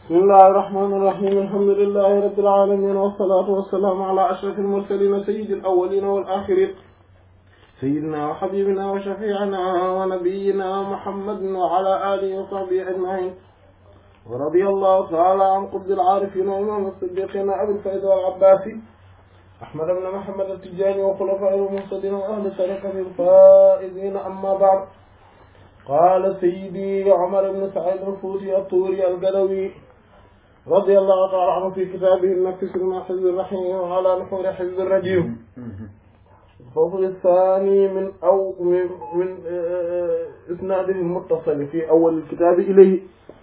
bismillahi irrahmani irrahim alhamdulilahi rabbil alamin wassalatu wassalamu ala ashraf almursalin sayyidi alawalin wal akhirin sayyidina wa habibina wa shafi'ina wa nabiyyina muhammadin wa ala alihi wa sahbihi ajma'in wa radiyallahu ta'ala an qutbil arifin wa imam as-siddiqin abil fayd wal abbasi ahmad ibn muhammad at-tijani wa khulafa'il muhtadin wa ahli tariqati al-faizin amma ba'd قال سيدي عمر بن سعيد الفوسي الطوري القلوي رضي الله تعالى عنه في كتابه النفس مع حزب الرحيم وعلى نحور حزب الرجيم الفصل الثاني من أو من, من إسناده المتصل في أول الكتاب إليه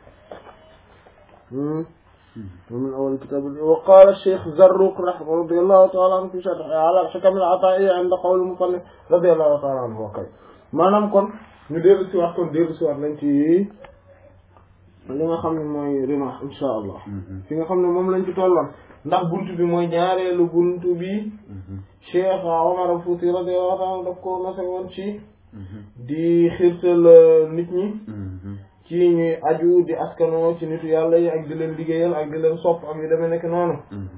ومن أول الكتاب إليه وقال الشيخ زروق رحمه رضي الله تعالى عنه في شرح على الحكم العطائية عند قول المصنف رضي الله تعالى عنه وقال maanaam kon ñu dellu si waat kon dellu si waat nañ ci li nga xam ne mooy rimaax insha allah fi nga xam ne moom lañ ci tolloon ndax buntu bi mooy ñaareelu buntu bi Cheikh Omar Fouti radiyallahu ta'ala daf ko nase woon ci di xirtal nit ñi ci ñuy aju di askanoo ci nitu yàlla yi ak di leen liggéeyal ak di leen sopp ak yu demee nekk noonu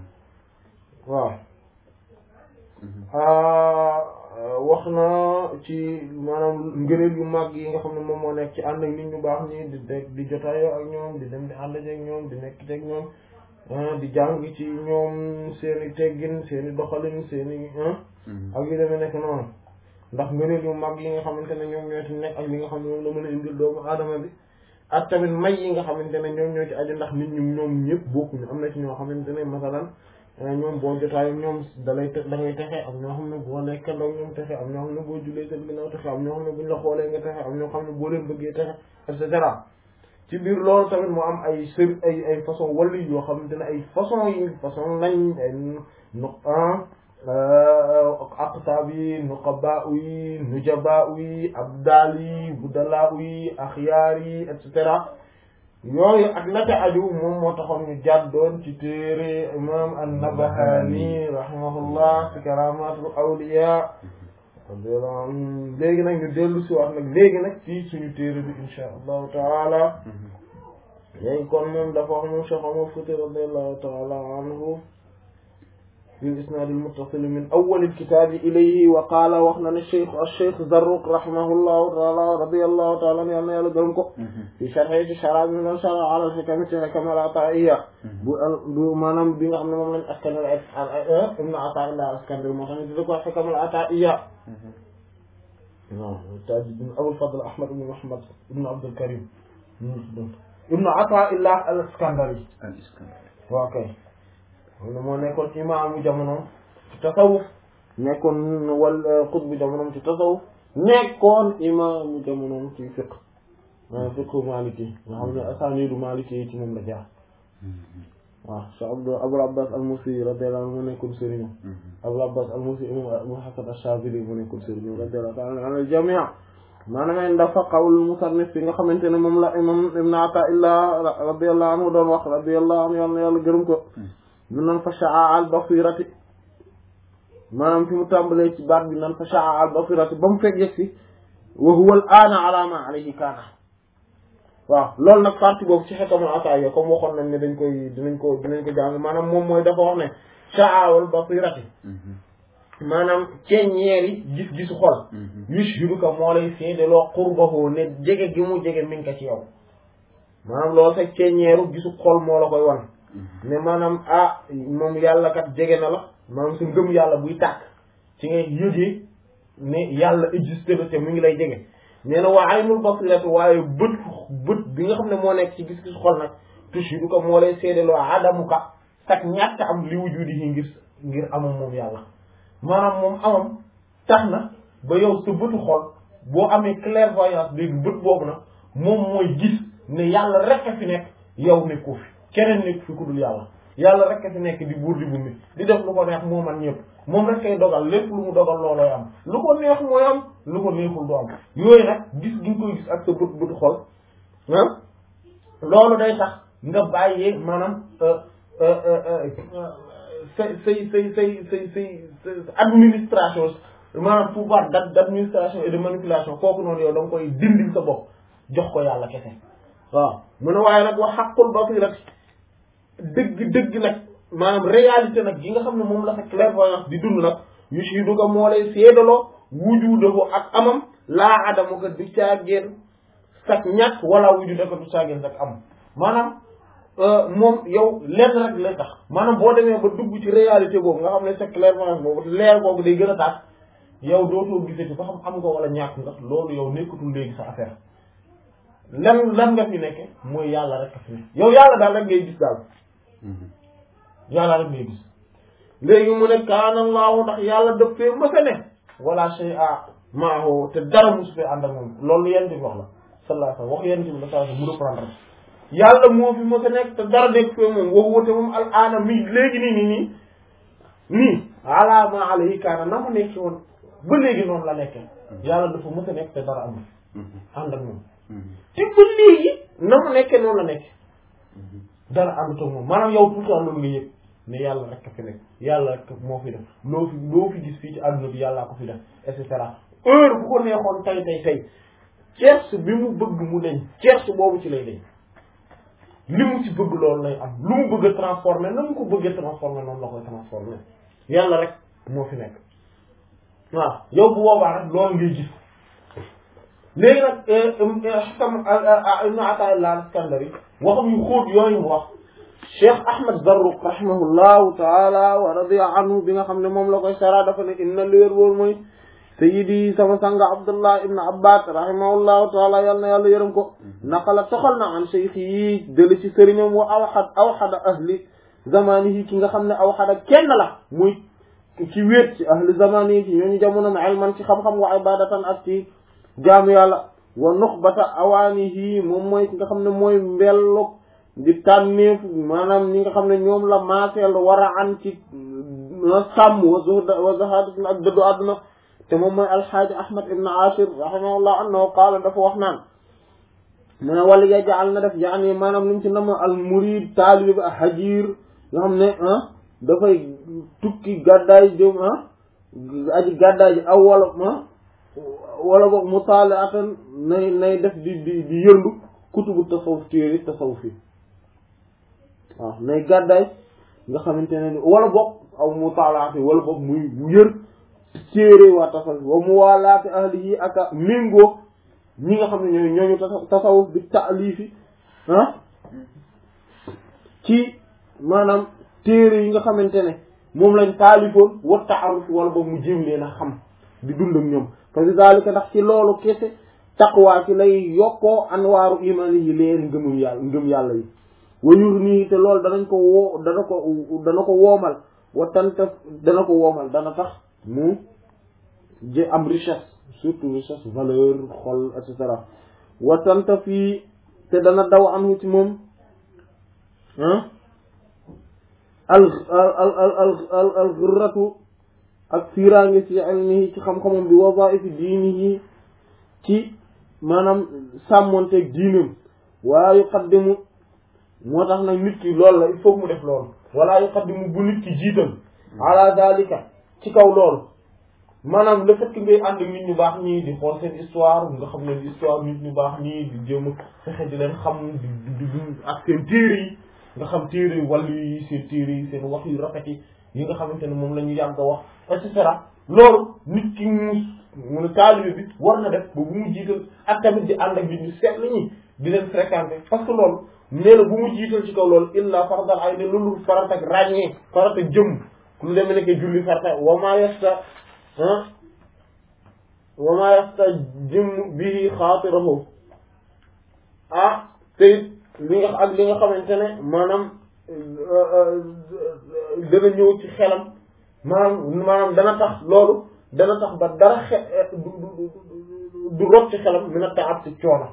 waaw wax na ci maanaam ngëneel yu mag yi nga xam ne moom moo nekk ci ànd ak nit ñu baax ñi di de di jotaayoo ak ñoom di dem di ànd ak ñoom di nekk ak ñoom di jàng ci ñoom seeni teggin seeni doxalin seeni ak yu demee nekk noonu ndax ngëneel yu mag yi nga xamante ne ñoom ñoo ci nekk ak li nga xam ne moom la mën a indil doomu aadama bi ak tamit may yi nga xamante ne ñoom ñoo ci aju ndax nit ñi ñoom ñëpp bokkuñu am na ci ñoo xamante ne masalan ñoom boo jotaay ñoom dalay da ngay texe am ñoo xam ne boo nekkandoo ñoom texe am ñoo xam ne boo julee seen ginnaaw texe am ñoo xam ne buñ la xoolee nga texe am ñoo xam ne boo leen bëggee texe et cetera ci biir loolu tamit mu am ay sër ay ay façon wàllu yoo xamante ne ay façon yi façon lañ ay nu aqtaab yi nuqabaa yi nujabaa yi abdaal yi budalaa yi axyaar yi et cetera yooyu ak la ca aju moom moo taxoon ñu jàddoon ci téere imam an-Nabahani rahimahullah fi karamatul awliya léegi nag ñu dellu si wax nag léegi nag ci suñu téere bi insha allahu taala léegi kon moom dafa wax moom Cheikh Omar Fouti radiallahu taala anhu في الإسناد المتصل من أول الكتاب إليه وقال وخنا الشيخ الشيخ زروق رحمه الله تعالى رضي الله تعالى عنه يالا gërëm ko في شرحه شراب من شرع على الحكم حكم العطائية bu maanaam bi nga xam ne moom lañ askanal Ibn Ata'illah al-Iskandari moo tax ñu tudd ko حكم العطائية non Tajuddin Abul Fadl Ahmad ibn Muhammad ibn Abdul Karim Ibn Ata'illah al-Iskandari waaw kay xam moo nekkoon imaamu jamonoom ci tasawuf nekkoon wal xutbu jamonoom ci tasawuf nekkoon imaamu jamonoom ci fiq fiqhu maliki nga xam ne asanidu maliki yi ci moom la jaar waaw Cheikh Abdou Abul Abbas al-Musi radiyallahu anhu mu nekkoon sëriñam Abul Abbas al-Musi Abu Hasan ash-Shadhili mu nekkoon sëriñam radiyallahu ta'ala anhu al-jami' maanaam dafa qawul musannif bi nga xamante ne moom la imam Ibn Ata'illah radiyallahu anhu doon wax radiyallahu anhu yàlla yàlla gërëm ko ñu nan fa shaa al basirati maanaam fi mu tàmbalee ci baat bi nan fa shaa al basirati ba mu fekk yegg si wa huwa al aana ala ma alayhi kaana waaw loolu nag partie boobu ci xekamul ataaya comme waxoon nañ ne dañ koy dinañ ko dinañ ko jàng maanaam moom mooy dafa wax ne shaa al basirati maanaam ceeñeeri gis-gisu xol yushhiduka moo lay seedeloo qurbahu ne jege gi mu jege mi ngi ko ci yow maanaam loolu sax ceeñeeru gisu xol moo la koy wan ne maanaam ah moom yàlla kat jege na la maanaam sa ngëm yàlla buy tàkk ci ngay yëgee ne yàlla existé na te mu ngi lay jege nee na waa aynul basirati waaye bët bët bi nga xam ne moo nekk ci gis-gis xol nag tushidu ko moo lay seedeloo adamu ka sax ñàkk am li wujudi yi ngir ngir amam moom yàlla maanaam moom amam tax na ba yow sa bëtu xol boo amee clairvoyance léegi bët boobu nag moom mooy gis ne yàlla rek a fi nekk yow nekkoo fi keneen nekk fi ku dul yàlla yàlla rek a fi nekk di buur di bummi di def lu ko neex moo man ñëpp moom rek kay dogal lépp lu mu dogal loolooy am lu ko neex mooy am lu ko neexul du am yooyu nag gis gi nga koy gis ak sa bët bëtu xol ah loolu day tax nga bàyyee maanaam say say say say say say administration maanaam pouvoir d' administration et de manipulation kooku noonu yow da nga koy dindil sa bopp jox ko yàlla kese waaw mu ne waaye nag wax xaqul basirati dëgg dëgg nag maanaam réalité nag gi nga xam ne moom la sa clairvoyance di dund nag yu si du ko moo lay seedaloo wujudahu ak amam laa adamu ko du caageen sak ñàkk wala wujuda ko du caageen sak am maanaam moom yow lenn rek lay tax maanaam boo demee ba dugg ci réalité boobu nga xam ne sa clairvoyance boobu leer boobu day gën a tax yow dootoo gisati ba xam am nga wala ñàkk nga loolu yow nekkatul léegi sa affaire lan lan nga fi nekke mooy yàlla rek a fi nekk yow yàlla daal rek ngay gis daal yàlla rek ngay gis léegi mu ne kaana Allahu ndax yàlla daf fee mësa ne wala shay'a maahu te dara musu fee ànd ak moom loolu yent bi wax la sallallahu alayhi wa sallam wax yent bi la saa mu reprendre yàlla moo fi mësa nekk te dara nekk fee moom wax wute moom al aana mi léegi nii nii nii nii ala ma alayhi kaana na mu nekki woon ba léegi noonu la nekkee yàlla dafa mësa nekk te dara amul ànd ak moom te ba léegi na mu nekkee noonu la nekkee dara ànd ak moom maanaam yow tout le temps loolu nga yëg ne yàlla rek a fi nekk yàlla rek moo fi def loo fi loo fi gis fii ci àdduna bi yàllaa ko fi def et cetera heure bu ko neexoon tay tay tay cerce bi mu bëgg mu deñ cerce boobu ci lay deñ li mu ci bëgg loolu lay am lu mu bëgg a transformer na mu ko bëggee transformer noonu la koy transformer yàlla rek moo fi nekk waaw yow bu boobaa rek loolu ngay gis léegi nag xam ibnu Ataa'illah al-Iskandari waxam yu xóot yooyu mu wax Cheikh Ahmad Zarruq rahimahullahu taala wa radiya anhu bi nga xam ne moom la koy sara dafa ne inna li wér wóor mooy sayyidi sama sanga Abdullah ibn Abbas rahimahullahu taala yal na yàlla yërëm ko naqala toxal na an cheikh yi dële ci sëriñam wa awxad awxada ahli zamanihi ki nga xam ne awxada kenn la muy ci wéet ci ahli zamanihi ci ñooñu jamonom ilman ci xam-xam wa ibadatan ak ci jaamu yàlla wa nuxbata awaanihi moom mooy ki nga xam ne mooy mbelluk di tànneef maanaam ñi nga xam ne ñoom la maaseel war a an ci sàmm wa zuhd wa zahad ak dëddu àdduna te moom mooy alxaaji ahmad ibn ashir rahimahullah annahu qaala dafa wax naan mu ne wala yajaal na def yaani maanaam li mu ci nama al murid taalib a hajir nga xam ne ah dafay tukki gàddaay jëm ah aji gàddaay ji aw wala ah wala boog mutaalaatan nay nay def di di di yërndu kutubu tasawuf téere tasawuf yi waaw nay gàddaay nga xamante ne wala boog aw mutaalaati wala boog muy mu yër téere waa tasawuf wa mu waalaati ahli yi aka méngoo ñi nga xam ne ñooy ñooñu tasawuf bi taalifi ah ci maanaam téere yi nga xamante ne moom lañ taalifoon wa taaruf wala boog mu jéem leen a xam di dund ak ñoom fa zalika ndax ci loolu kese taqwa ci lay yokkoo anwaaru imaani yi leen ngëmum yàlla ngëm yàlla yi wayur nii te loolu danañ ko woo dana ko dana ko woomal wa tanta dana ko woomal dana tax mu jë am richesse surtout richesse valeur xol et cetera wa tanta fii te dana daw am ci moom ah al al al al al ghurratu ak fiiraange ci ilmihi ci xam-xamam bi wadaifi diinihi ci maanaam sàmmonteeg diinam wala yuqaddimu moo tax nag nit ki loolu la il faut mu def loolu wala yuqaddimu bu nit ki jiital ala dalika ci kaw loolu maanaam le fait que ngay ànd nit ñu baax ñii di xool seen histoire nga xam ne histoire nit ñu baax ñii di jéem a fexe di leen xam di di di ak seen téere yi nga xam téere yi wàllu yi seen téere yi seen wax yu rafet yi yi nga xamante ne moom la ñu yàgg a wax et cetera loolu nit ki mu mu ne taalibe bi war na def ba bu mu jiital ak tamit di ànd ak nit ñu seet la ñi di leen fréquenter parce que loolu nee na bu mu jiital ci kaw loolu illa faradal ay ne loolu farat ak ràññee farat ak jëm lu demee nekk julli farata wa maa yasta ah wa maa yasta jëm bii xaatirahu ah te li nga ak li nga xamante ne maanaam dana ñëw ci xelam maanaam maanaam dana tax loolu dana tax ba dara xe du du du rot ci xelam mi na taab ci coono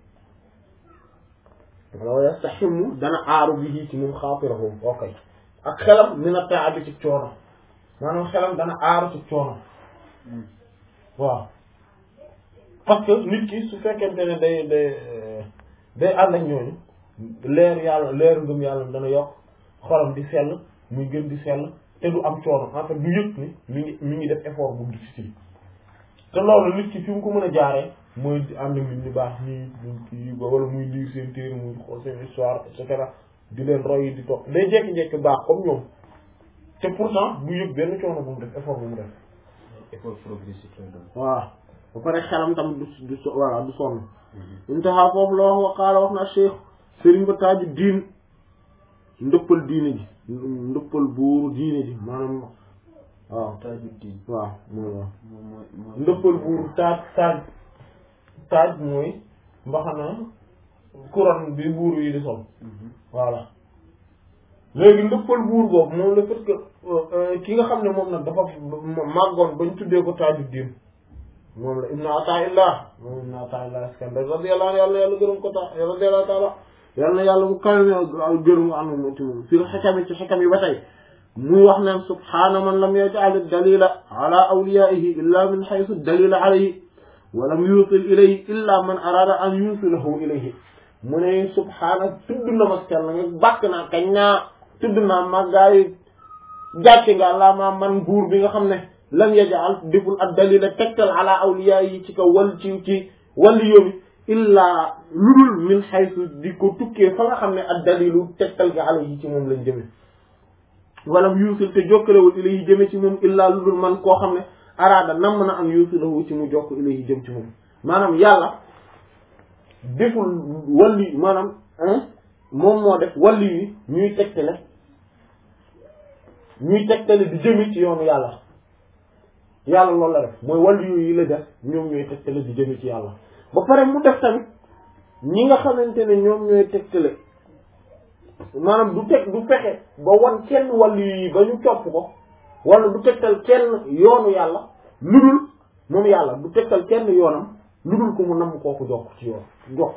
wala yastaximu dana aaru bi ci moom xaatirahu ok ak xelam mi na taab ci coono maanaam xelam dana aaru ci coono waaw parce que nit ki su fekkente ne day day day ànd ak ñooñu leer yàlla leer ngëm yàlla dana yokk xolam di sell muy gën di sell te du am coono en fait du yëg ni mi ngi mi ngi def effort bu difficile te loolu nit ki fi mu ko mën a jaaree mooy di ànd nit ñu baax ñii kii wala muy lire seen téere muy xool seen histoire et cetera di leen roy di topp day jekki-jekki baax comme ñoom te pourtant du yëg benn coono bu mu def effort bu mu def effort progressif lay doon. waaw ba pare xelam tam du du so voilà du sonn intaha foofu la wax wa qaala wax na cheikh sëriñ ba taaju diin ndëppal diine ji ndëppal buuru diine ji maanaam waaw taaju diin. waaw mooy waaw moom mooy mooy. ndëppal buuru taaj taaj taaj mooy mbaxana couronne bi buuru yi di sol voilà léegi ndëppal buur boobu moom la parce que ki nga xam ne moom nag dafa màggoon bañ tuddee ko taaju diin moom la ibnu ataillah moom ibnu ataillah iskandar radiyallahu anhu yàlla yàlla gërëm ko tax radiyallahu taala yàlla na yàlla mu kawe gërëm anu mo ci moom fil xikami ci xikam yi ba tey muy wax naan subhaana man lam yaj'al dalila ala awliyaihi illa min haythu dalila alayhi wa lam yusil ilayhi illa man arada an yusilahu ilayhi mu ne subhaana tudd na ma sell nga bàkk naa kañ naa tudd naa màggaayu gàcce nga laa ma man buur bi nga xam ne lam yajal deful ak dalila tegtal ala awliya yi ci kaw wal ci ci wàllu yóbbi illaa ludul min xaysu di ko tukkee fa nga xam ne ak dalilu tegtal ga ala yi ci moom lañ jëme walam yuusil te jokkalewul ilayhi jëme ci moom illaa ludul man koo xam ne araada nam na am yuusilahu ci mu jokk ilayhi jëm ci moom maanaam yàlla deful wàllu maanaam moom moo def wàllu yi ñuy tegtale ñuy tegtale di jëme ci yoonu yàlla yàlla loolu la def mooy wàllu yooyu yi la def ñoom ñooy tegtale di jëme ci yàlla ba pare mu def tamit ñi nga xamante ne ñoom ñooy tegtale maanaam du teg du fexe ba wan kenn wàllu yi ba ñu topp ko wala du tegtal kenn yoonu yàlla lu dul moom yàlla du tegtal kenn yoonam lu dul ko mu namm kooku jokk ci yoon jokk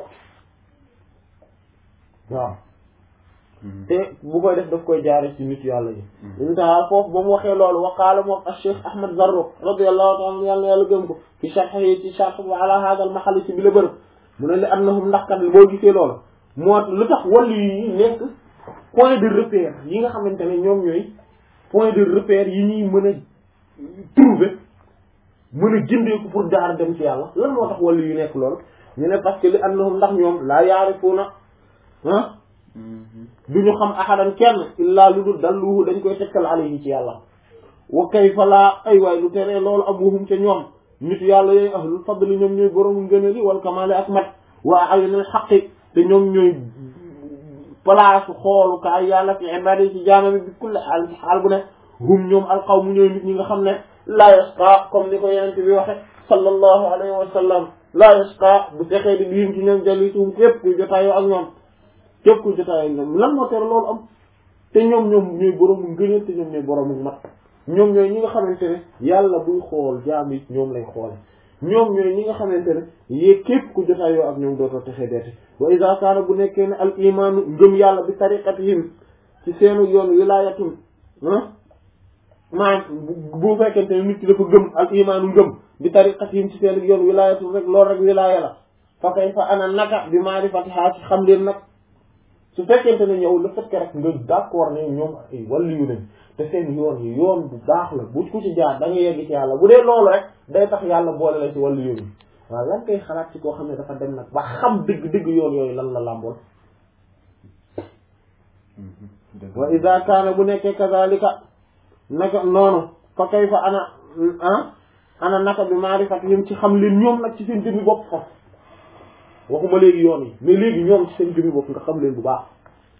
waaw te bu koy def daf koy jaare ci nit yàlla yi intaha foofu ba mu waxee loolu waqaala moom ak cheikh ahmad zarruq radiyallahu taala yàlla yàlla gëm ko fi sharhi ci sharh bi ala hada al mahal ci bi la bërëb mu ne li annahum ndax kat boo gisee loolu moo lu tax wàllu yi nekk point de repère yi nga xamante ne ñoom ñooy point de repère yi ñuy mën a trouver mën a jëndeeku pour jaar dem ci yàlla lan moo tax wàllu yu nekk loolu ñu ne parce que li annahum ndax ñoom laa yaarifuuna ah du ñu xam ahadan kenn illaa lu dul dalluhu dañ koy tekkal alayhi ci yàlla wa kayfa laa ay waay lu teree loolu abuhum ca ñoom nit yàlla yooyu ahlul fadli ñoom ñooy boroomu ngënali wal kamaali ak mat waa ayunil xaqi te ñoom ñooy place xoolukaay yàlla fi ibadi ci jaamami bi kulli xaal ci xaal bu ne hum ñoom alqawmu ñooy nit ñi nga xam ne laa yasqa comme ni ko yenente bi waxe sallallahu alayhi wa sallam laa yasqa bu texee di biim ci ñoom jalisuhum képp kuy jotaayoo ak ñoom képp kuy jotaayoo ak ñoom lan moo tere loolu am te ñoom ñoom ñooy boroomu ngëneel te ñoom ñooy boroomu mat ñoom ñooy ñi nga xamante ne yàlla buy xool jaam yi ñoom lay xoole ñoom ñooy ñi nga xamante ne yée képp ku jotaayoo ak ñoom dootoo texee deete wa iza kaana bu nekkee ne al imaanu ngëm yàlla bi tariqatihim ci seenu yoon wilaayatum maanaam bu fekkente ne nit ki dafa gëm al imaanu ngëm bi tariqatihim ci seenu yoon wilaayatum rek loolu rek wilaaya la fa kay fa ana naka bi maarifatiha ci xam leen nag su fekkente ne ñëw le fait que rek nga d'accord ne ñoom ay wàllu yu nañ te seen yoon yi yoon bu baax la bu ku ci jaar da nga yegg ci yàlla bu dee loolu rek day tax yàlla boole la ci wàllu yoon yi waaw lan koy xalaat ci koo xam ne dafa dem nag ba xam dëgg-dëgg yoon yooyu lan la làmbool wa ida kaana bu nekkee kazalika naka noonu fa kay fa ana ah ana naka bi maarifatihim ci xam leen ñoom nag ci seen jëmmi bopp fa waxuma léegi yoon yi mais léegi ñoom ci seen jëmmi bopp nga xam leen bu baax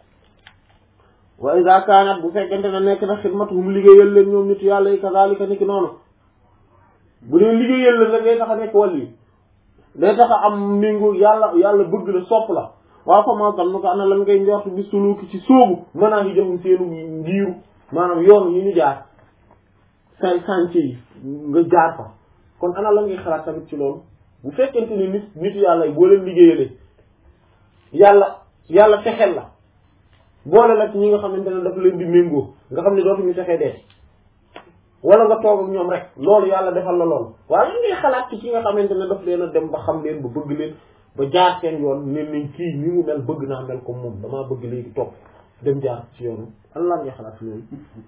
wa ida kaanat bu fekkente ne nekk na xidmatuhum liggéeyal leen ñoom nit yàlla yi kazalika niki noonu bu dee liggéeyal leen rek day tax a nekk wàll yi day tax a am ningu yàlla yàlla bëgg la sopp la waaw fa maa gan nu ko ana lan ngay njort bi suluki ci sóobu mënaa ngi jëfum seenu ngiiru maanaam yoon yi ñu jaar san chantier yi nga jaar fa kon ana lan ngay xalaat tamit ci loolu bu fekkente ni nit nitu yàlla yi boo leen liggéeyalee yàlla yàlla fexeel la boole la ci ñi nga xamante ne dafa leen di méngoo nga xam ne dootuñu fexee dee wala nga toog ak ñoom rek loolu yàlla defal la loolu waaye lan ngay xalaat ci ki nga xamante ne daf leen a dem ba xam leen ba bëgg leen ba jaar seen yoon ne nañ kii ni mu mel bëgg naa mel comme moom damaa bëgg léegi topp dem jaar ci yoonu lan lan ngay xalaat ci loolu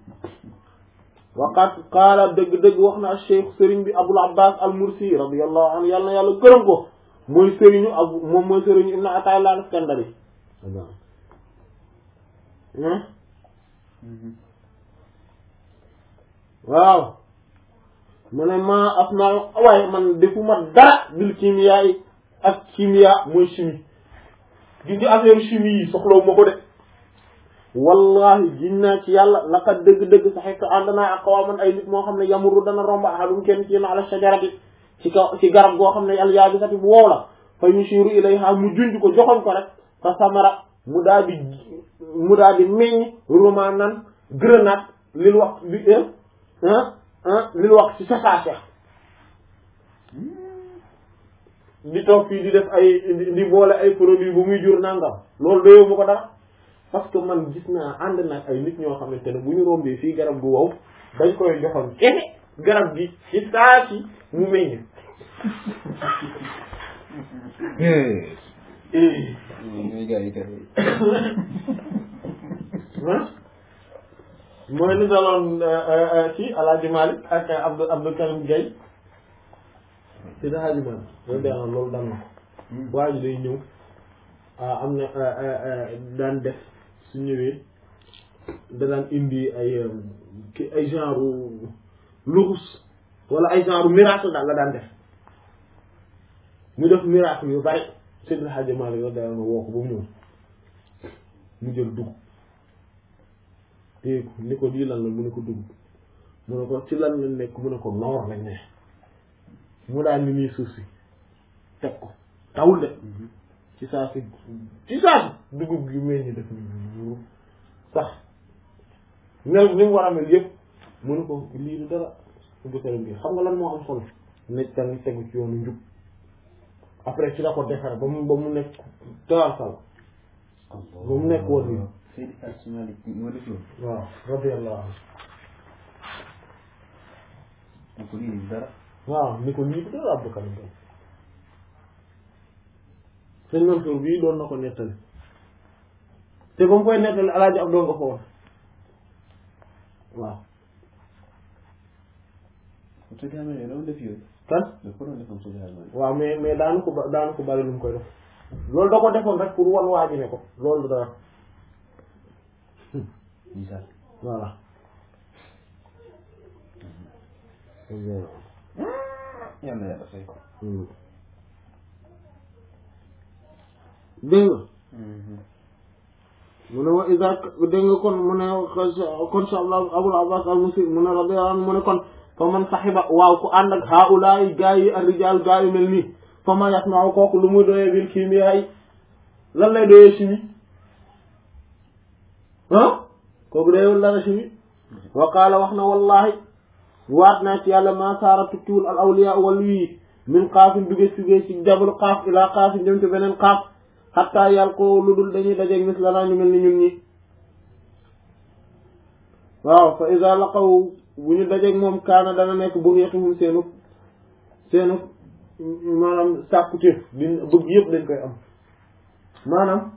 waqat qaala dëgg-dëgg wax na cheikh sëriñ bi abul abbas al mursi radiyallahu anhu yàlla na yàlla gërëm ko mooy sëriñu abu moom mooy sëriñu ibn atayla al iskandari ah waaw mu ne ma af naa waaye man defuma dara bil chimia yi ak chimia mooy chimie gis nga affaire chimie yi soxlawu ma ko de wallahi gin naa ci yàlla laqad dëgg-dëgg sax fekk ànd naa ak qawman ay nit moo xam ne yamuru dana romba ahadum kenn ci yéen ala shajarati ci kaw ci garab goo xam ne al yaabisati bu wow la fa yushiru ilayha mu junj ko joxoñ ko rek fa samara mu daal di mu daal di meññ romanan grenade lil wax bi ah ah lil wax ci sasaase di toog fii di def ay di boole ay produits bu muy jur nangam loolu doyoo ma ko dara parce que man gis naa ànd nag ay nit ñoo xamante ne bu ñu rombee fii garab gu wow dañ koy joxoon kese garab gi ci saa si mu meññ. ñooy gars yi kay. mooy li daloon ci Alaaji Malick ak Abdou Abdou Karim Gueye ci Alaaji Malick loolu dee loolu dal na ko waa ji day ñëw am na daan def su ñëwee da daan indi ay ki ay genre luxus wala ay genre miracle daal la daan def mu def miracle yu bari Seydi Hadji Malick yow daan woo ko ba mu ñëw mu jël dugub téye ko ni ko lii lan la mu ne ko dugub mu ne ko ci lan la nekk mu ne ko noor lañ ne mu daal ni nii suuf si teg ko tawul de ci saa si ci saa si dugub gi mel ni def ni sax mel ni mu war a mel yëpp mu ne ko lii du dara ubbi karim gi xam nga lan moo am solo nekk tamit tegu ci yoonu njub après ci la ko defare ba mu ba mu nekk tawal sal ba mu nekk woon nii Seydi Hadji Malick moo def loolu. waaw radiyallahu anhu mu ko lii dara. waaw ni ko lii du dara Abdou Karim Gueye sëñ Mansour bii doon na ko nettali te ba mu koy nettali alaaji ab doo nga ko woon waaw Seydi Hadji Malick doon def yooyu. kan da ko doon defam Seydi Hadji Malick. waaw mais mais daanu ko ba daanu ko bari lu mu koy def loolu da ko defoon rek pour wan waa ji ne ko loolu du dara misaal. voilà yal na yàlla fay ko. dégg nga mu ne wa isa dégg nga kon mu ne kon sa abul abbas al musir mu ne radiyallahu anhu mu ne kon fa man saxiba waaw ku ànd ak haulaay gaa yi ar rijal gaa yu mel nii fa ma yasma'u kooku lu muy doyee bil kimia yi lan lay doyee chimie ah kooku doyewul dara chimie wa qaala wax na wallahi waat naa ci yàlla ma saara tukkiwul al awliya wàllu yi min xaafin duge sugee ci jabal xaaf ilaa xaafin jëm ci beneen xaaf xatta yàlla ko lu dul dañuy dajeeg mis la naa ñu mel ni ñun ñi waaw fa iza laqaw bu ñu dajeeg moom kaana dana nekk bughiyatuhum seenu seenu maanaam sàkkutéef di bëgg yëpp dañ koy am maanaam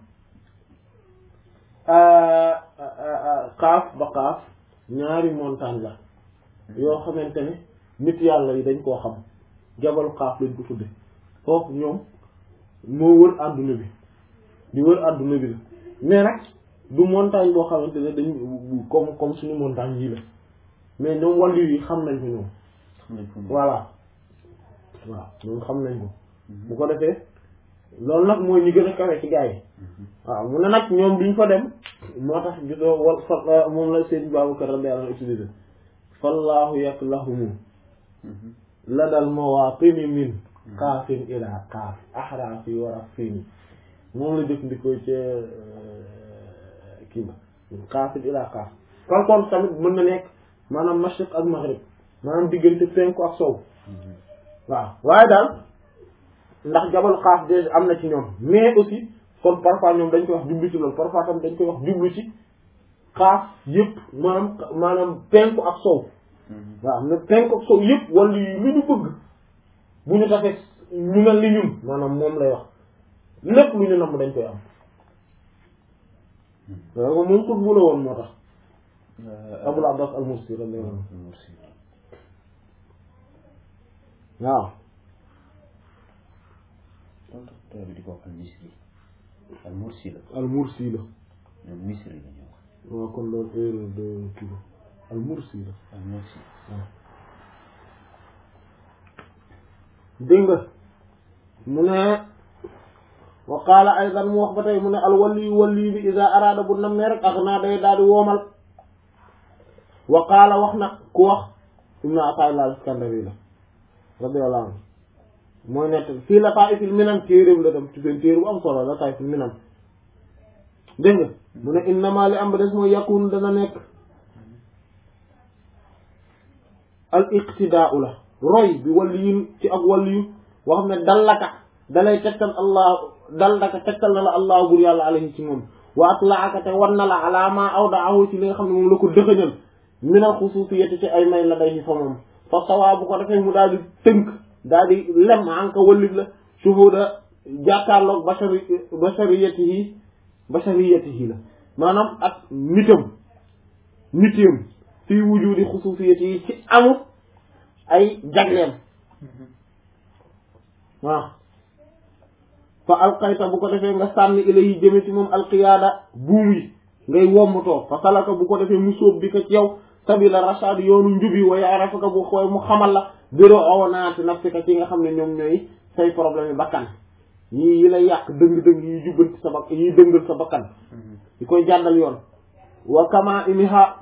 xaaf ba xaaf ñaari montagne la yoo xamante ne nit yàlla yi dañ koo xam jabalu xaaf lañ ko tudde foofu ñoom moo wër àdduna bi di wër àdduna bi la mais nag du montagne boo xamante ne dañ comme comme suñu montagne yii la mais ñoom wàllu yi xam nañ ko ñoom xam nañ ko moom. voilà waaw ñoom xam nañ ko bu ko defee loolu nag mooy ñi gën a kawe ci gaa yi waaw mu ne nag ñoom duñ fa dem moo tax gisoo wal fa moom la seen Babacar radiyallahu anhu utilisé fallaahu yaklahumu ladal mawatini min kaafin ila kaaf ahrafi wa rafini moom la jëfandikoo ca kii ba kaafin ila kaaf par contre tamit mën na nekk maanaam mashriq ak maghrib maanaam diggante penku ak sow waaw waaye daal ndax jabal xaaf déjà am na ci ñoom mais aussi kon parfois ñoom dañ koy wax jublu ci loolu parfois tam dañ koy wax jublu ci xaaf yëpp maanaam maanaam penku ak sow waaw mais penku ak sow yëpp wala yu lu ñu bëgg bu ñu tafee ñu mel ni ñun maanaam moom lay wax lépp lu ñu namm dañ koy am waaw moom xut bu la woon moo tax Abul Abbas al-Mursi radiyallahu anhu waaw loolu tax tubaab bi di ko wax al misri al mursi la al-Mursi la ñoom misri la ñuy wax waaw kon loolu erreur de kii la al mursi la ah merci. dégg nga mu ne wa qaala aydan mu wax ba tey mu ne al waliyu waliyu bi ida araada bu nammee rek ak naa day daal di woomal wa qaala wax na ku wax ibnu ataillah al iskandari la radiyallahu anhu mooy nett fii la taifil minan téeréem la dem ci benn téere bu am solo la taifil minan dégg nga mu ne innama li am ba des mooy yakun dana nekk al iqtidaau la roy bi waliyin ci ak waliyu boo xam ne dallaka dalay tegtal allah dallaka tegtal na la allah bur yàlla alayhi ci moom wa atlaaka te wan na la ala ma awdaahu ci li nga xam ne moom la ko dëxëñal min al xususiyati ci ay may la day fa moom fa sawaa bu ko defee mu daal di tënk daal di lem anka wallit la shuhuda jàkkaarloog bashari bashariyatihi bashariyatihi la maanaam ak nitam nitam fii wujudi xususiyatihi ci amut ay jagleem waaw fa alqayta bu ko defee nga sànni ilayhi jëme ci moom alqiyaada buum yi ngay wommatoo fa salaka bu ko defee mu sóob bi ko ci yow sabila rashad yoonu njubi wa yarafaka bu xooy mu xamal la biro owonaati nafsika ci nga xam ne ñoom ñooy say problème yi bakkan yii yi lay yàq dëng-dëng yi jubbanti sa bak yi dëngal sa bakkan yi koy jàddal yoon wa kama imiha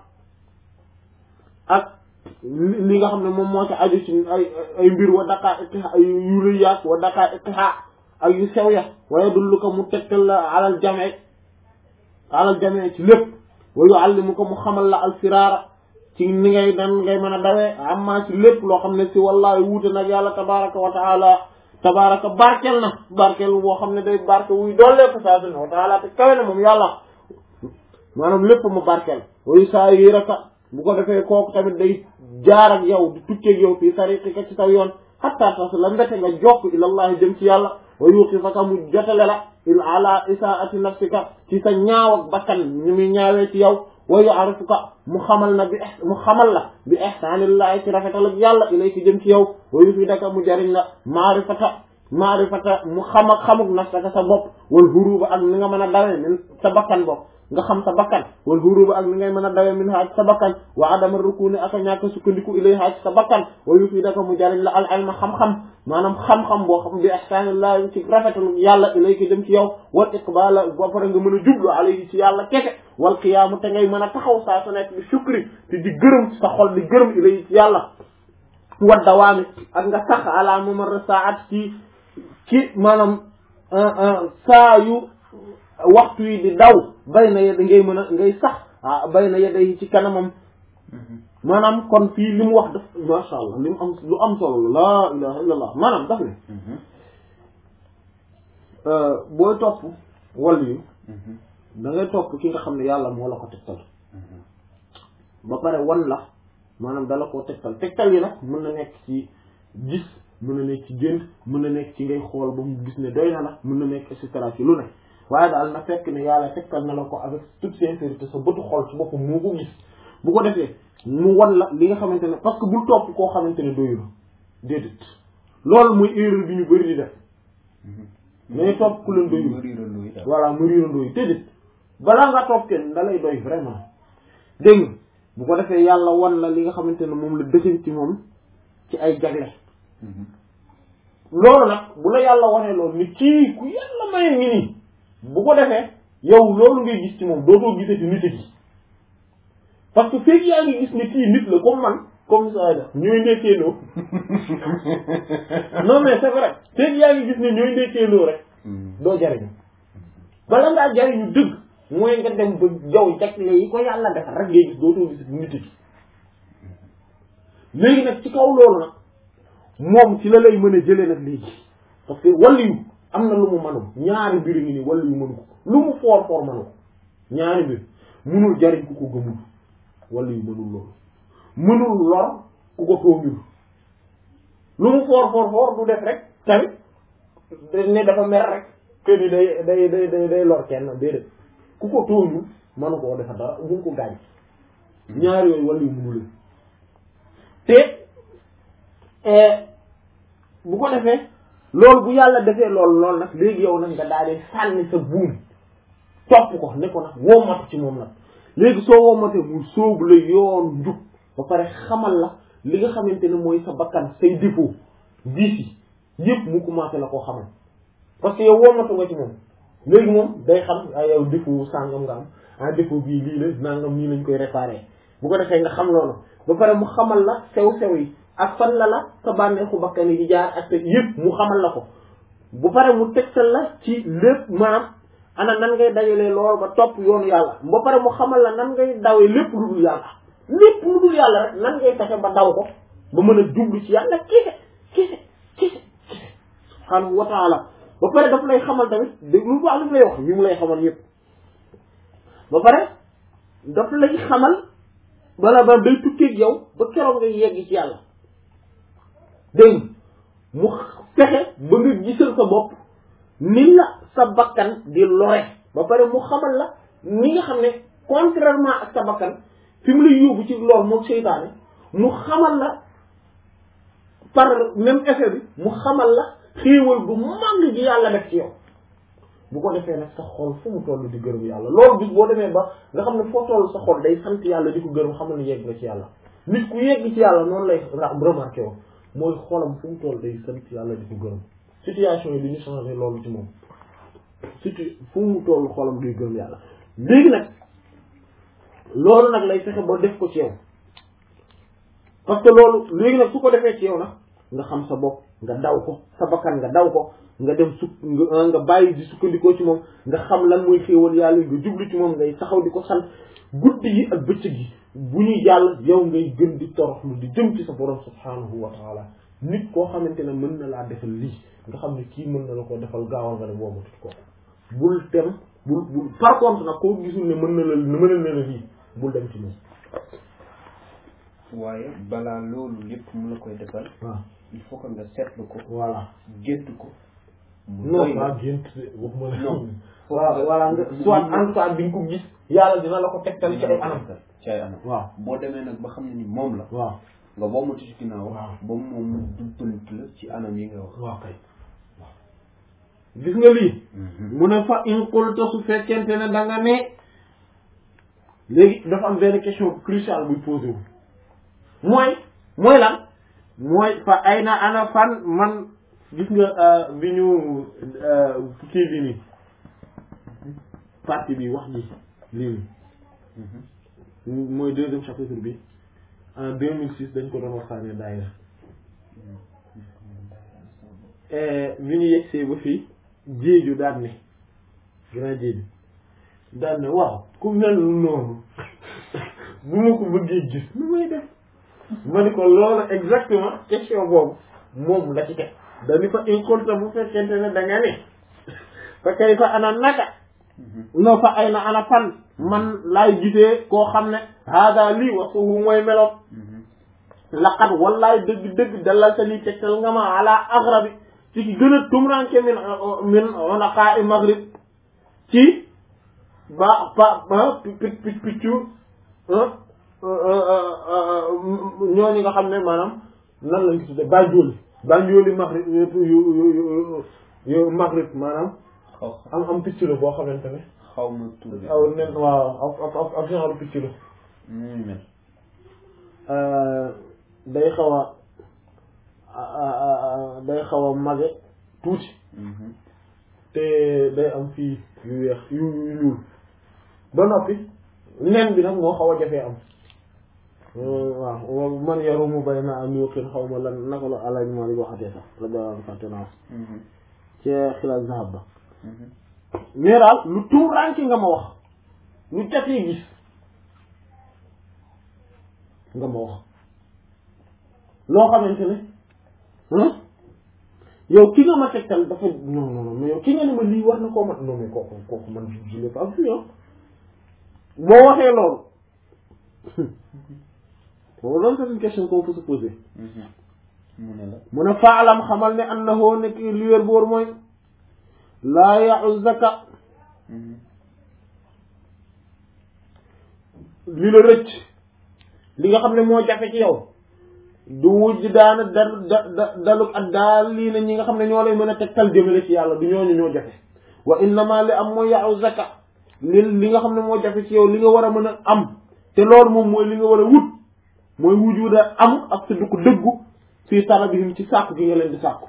ak li nga xam ne moom moo ci aju ci ay ay mbir wa daqaa iqiha yu rëy yaak wa daqaa iqiha ak yu sew ya waaye dullu ko mu tegtal la alal jame alal jame ci lépp wa yuallimu ko mu xamal la al firaara ci ni ngay dan ngay mën a dawee amma ci lépp loo xam ne si wallahi wuute nag yàlla tabaraka wa taala tabaraka barkel na barkel boo xam ne day barke wuy doollee ko saa su ne wa taala te kawe na moom yàlla maanaam lépp mu barkel wayu saa yi raka bu ko defee kooku tamit day jaar ak yow di tukkeeg yow fii tariqika ci saw yoon hatta tas la mbete nga jokk ilallahi jëm ci yàlla wa yuqifaka mu jotale la il ala isaati nafsika ci sa ñaaw ak bakkan ñu muy ñaawee ci yow wa yu'arifuka mu xamal na bi mu xamal la bi ihsanillahi ci rafetal ak yàlla ilayki jëm ci yow wa yufidaka mu jariñ la maarifata maarifata mu xam ak xamuk nafsaka sa bopp wal huruba ak ni nga mën a dawee min sa bakkan bopp nga xam sa bakkan wal huruba ak ni ngay mën a dawee min haaj sa bakkan wa adama rukuni ak a ñàkk sukkandiku ilay haaj sa bakkan wa yufidaka mu jariñ la al ilma xam-xam maanaam xam-xam boo xam bi ihsanillahi ci rafetal yàlla ilayki jëm ci yow wal iqbala ba pare nga mën a jublu alayhi ci yàlla keke wal qiyaamu te ngay mën a taxaw saa su nekk bi shukri te di gërëm sa xol di gërëm ilayhi ci yàlla wa dawaami ak nga sax ala mamar saat ci ci maanaam saa yu waxtu yi di daw bay na yedda ngay mën a ngay sax ah bay na yedda yi ci kanamam maanaam kon fii li mu wax daf masha allah li mu am lu am solo la laa ilaha illa allah maanaam daf ne booy topp wàll yu da ngay topp ki nga xam ne yàlla moo la ko tegtal ba pare wan la maanaam dala koo tegtal tegtal yi nag mën na nekk ci gis mën na nekk ci gént mën na nekk ci ngay xool ba mu gis ne doy na la mën na nekk et cetera ci lu ne waaye daal na fekk ne yàlla tegtal na la ko avec toute sincérité sa bëtu xol ci boppam moo ko gis bu ko defee mu wan la li nga xamante ne parce que bul topp koo xamante ne doyu la déedéet loolu mooy erreur bi ñu bëri di def mais topp ku leen doyu voilà mu riirandoo yi déedéet balaa nga topp kenn da lay doy vraiment dégg nga bu ko defee yàlla wan la li nga xamante ne moom la dëxën ci moom ci ay jagle loolu nag bu la yàlla wanee loolu ni kii ku yàlla maye ngi nii bu ko defee yow loolu ngay gis ci moom dootoo gisati nit gi parce que feeg yaa ngi gis ne kii nit la comme man comme ça da ñooy ndekkeeloo non mais c'est vrai feeg yaa ngi gis ne ñooy ndekkeeloo rek doo jariñu bala ngaa jariñu dëgg mooy nga dem ba jaw jagle yi ko yàlla defar rek ngay gis dootoo gisati nit gi léegi nag ci kaw loolu nag moom ci la lay mën a jëlee nag léegi parce que wàllu yu am na lu mu mënul ñaari mbir ngi nii wàllu yu mënu ko lu mu foor foor mënu ko ñaari mbir mënul jariñ ku ko gëmul wàllu yu mënul loolu mënul lor ku ko tooñul lu mu foor foor foor du def rek tamit ne dafa mer rek que ni day day day day day lor kenn déedéet ku ko tooñul mënu koo defa dara bu ko gaañ ñaari yooyu wàllu yu mënul te bu ko defee loolu bu yàlla defee loolu loolu nag léegi yow nag nga daal di sànni sa buum topp ko ne ko nag woomatu ci moom nag léegi soo womatee mu sóobu la yoon njub ba pare xamal la li nga xamante ne mooy sa bakkan say défaut vices yi yëpp mu commencé la koo xamal parce que yow womatu nga ci moom léegi moom day xam ay yow défaut sàngam nga am ah défaut bii lii la nangam nii lañ koy réparer bu ko defee nga xam loolu ba pare mu xamal la sew-sew yi ak fan la la sa bànneexu bakkan yi di jaar ak sa yëpp mu xamal la ko bu pare mu tegtal la ci lépp maanaam ana nan ngay dajalee lool ba topp yoonu yàlla ba pare mu xamal la nan ngay dawee lépp lu dul yàlla lépp lu dul yàlla rek nan ngay fexe ba daw ko ba mën a jublu ci yàlla kese kese kese kese subhaanahu wa taala ba pare daf lay xamal tamit dégg lu baax li mu lay wax li mu lay xamal yëpp ba pare daf lay xamal bala ba day tukkeeg yow ba keroog ngay yegg ci yàlla dégg mu fexe ba nga gisal sa bopp ni la sa bakkan di lore ba pare mu xamal la ni nga xam ne contrairement ak sa bakkan fi mu lay yóbbu ci lor moom seytaane mu xamal la par même effet bi mu xamal la xéewal bu màgg gi yàlla def ci yow bu ko defee nag sa xol fu mu toll di gërëm yàlla loolu bis boo demee ba nga xam ne foo toll sa xol day sant yàlla di ko gërëm xamal ne yegg nga ci yàlla nit ku yegg ci yàlla noonu lay remarqué wo mooy xolam fu mu toll day sant yàlla di ko gërëm situation yi li ñu changé loolu ci moom surtout fu mu toll xolam day gërëm yàlla léegi nag loolu nag lay fexe ba def ko ci yow parce que loolu léegi nag su ko defee ci yow nag nga xam sa bopp nga daw ko sa bakkan nga daw ko nga dem suk nga nga bàyyi di sukkandikoo ci moom nga xam lan mooy xéewal yàlla nga jublu ci moom ngay taxaw di ko sant guddi yi ak bëccëg yi bu ñuy jàll yow ngay gën di toroxlu di jëm ci sa borom subhanahu wa taala nit koo xamante ne mën na laa defal lii nga xam ne kii mën na la ko defal gaawal nga ne boobu tut ko bul dem bul bul par contre nag koo gisul ne mën na la mën na la lii bul dem ci moom waaye balaa loolu lépp mu la koy defal waaw il faut que nga seetlu ko voilà gént ko mu non doy la. pas gént waxuma la non waaw voilà nga soit en tout cas di nga ko gis yàlla dina la ko tegtal ci ay anam ci ay anam waaw boo demee nag ba xam ne ni moom la waaw nga womatu ci ginnaaw Waaw. ba moom mu dubbanti la ci anam yi nga wax waaw kay gis nga lii mu ne fa in qulta su fekkente ne da nga ne léegi dafa am benn question cruciale buy posé wu mooy mooy lan mooy fa ay na ana fan man gis nga bi ñu kii bi nii partie bi wax ji lii nii mooy deuxième chapitre bi en 2006 dañ ko doon waxtaanee daayira bi ñu yegsee ba fii jéeju daan ne grand jéeju daan ne waaw ku mel noonu bu ma ko bëggee gis nu may def ma ni ko loolu exactement question boobu moom la ci teg dañu fa incontre bu fekkente ne da nga ne fa kay fa ana naka no fa ay na ana fan man laay gisee koo xam ne hada lii wasuhu mooy meloom laqad wallaay dëgg dëgg dalal sa lii tegtal nga ma ala aghrabi ci ki gën a tumranke min min onaqaa maghrib ci ba ba ba pic pic piccu ñooñu nga xam ne maanaam nan lañ ko tudde banjooli banjooli maghrib yu yu yu yu maghrib maanaam xaw am am picc la boo xamante ne xaw ma tur bi aw nen waaw ak ak ak genre picc la nu muy mel day xaw a day xaw a mage tuuti te day am fii yu weex yu yu ñuul ba noppi nen bi nag moo xaw a jafee am waaw man yarumu bay na am yuqin xaw ma lan naka la alaj ma li waxatee sax la daan fàtte naa ci xilaas zahab ba mais daal lu tuuraanke nga ma wax lu jafee gis nga ma wax loo xamante ne yow ki nga ma tegtal dafa non non non mais yow ki nga ne ma lii war na koo mat non mais kooku kooku man je l'ai pas vu ah boo waxee loolu boobu loolu c'est une question qu'on peut se poser mu ne la mu ne faalam xamal ne annahu nekk li wér boor mooy laa ya'uzzaka li la rëcc li nga xam ne moo jafe ci yow du wujj daana da da da daluk ak daal lii na ñi nga xam ne ñoo lay mën a tegtal jëmale ci yàlla du ñooñu ñoo jafe wa innama li am mooy ya'uzzaka li li nga xam ne moo jafe ci yow li nga war a mën a am te loolu moom mooy li nga war a wut mooy wujuda am ak sa dugg dëggu fii talabihim ci sàkku gi nga leen di sàkku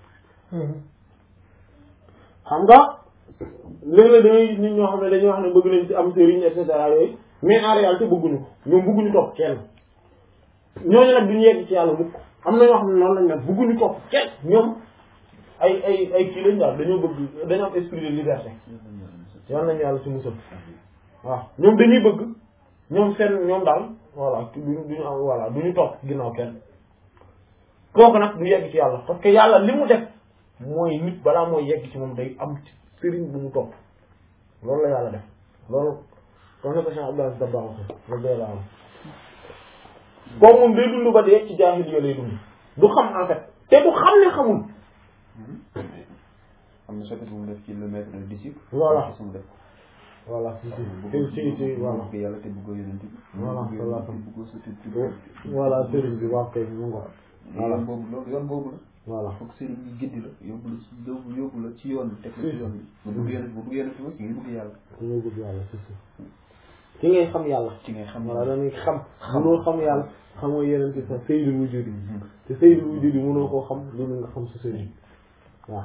xam nga léeg-léeg da ngay nit ñoo xam ne dañuy wax ne bëgg nañ ci am sëriñ et cetera yooyu mais en réalité bëgguñu ko ñoom bëgguñu topp kenn ñooñu nag duñu yegg ci yàlla mukk am na ñoo xam ne noonu lañ nag bëgguñu topp kenn ñoom ay ay ay kii lañ daal dañoo bëgg dañoo am esprit de liberté yal nañu yàlla ci musal waaw ñoom dañuy bëgg ñoom seen ñoom daal voilà duñu duñu am voilà duñu topp ginnaaw kenn kooku nag du yegg ci yàlla parce que yàlla li mu def mooy nit balaa mooy yegg ci moom day am sëriñ bu mu topp loolu la yàlla def loolu wax na ko Cheikh Abdoulaye Dabba wax la la am kooku moom day dund ba dee ci jaahiliya lay dund du xam en fait te du xam ne xamul am na chapitre bu mu def ci le maître le disciple. Voilà. su mu def. voilà si si si si voilà bëgg yàlla te bëggoo yonent bi. Voilà, bëgg voilà. yàlla te bëggoo sa tur. voilà sëriñ bi waaw kay mu ngo voilà yoon boobu loolu yoon boobu la. voilà foog sëriñ bi giddi la yóbbu la ci yóbbu yóbbu la ci yoon bi teg la ci yoon bi. bu bëgg yonent bu bëgg yonent bi aussi nga bëgg yàlla. dañoo bëgg yàlla si si ci ngay xam yàlla ci ngay xam. voilà dañuy xam mënoo xam yàlla xamoo yeneen ci sa sayyidul wujudi te sayyidul wujudi mënoo koo xam loolu nga xam sa sëriñ waaw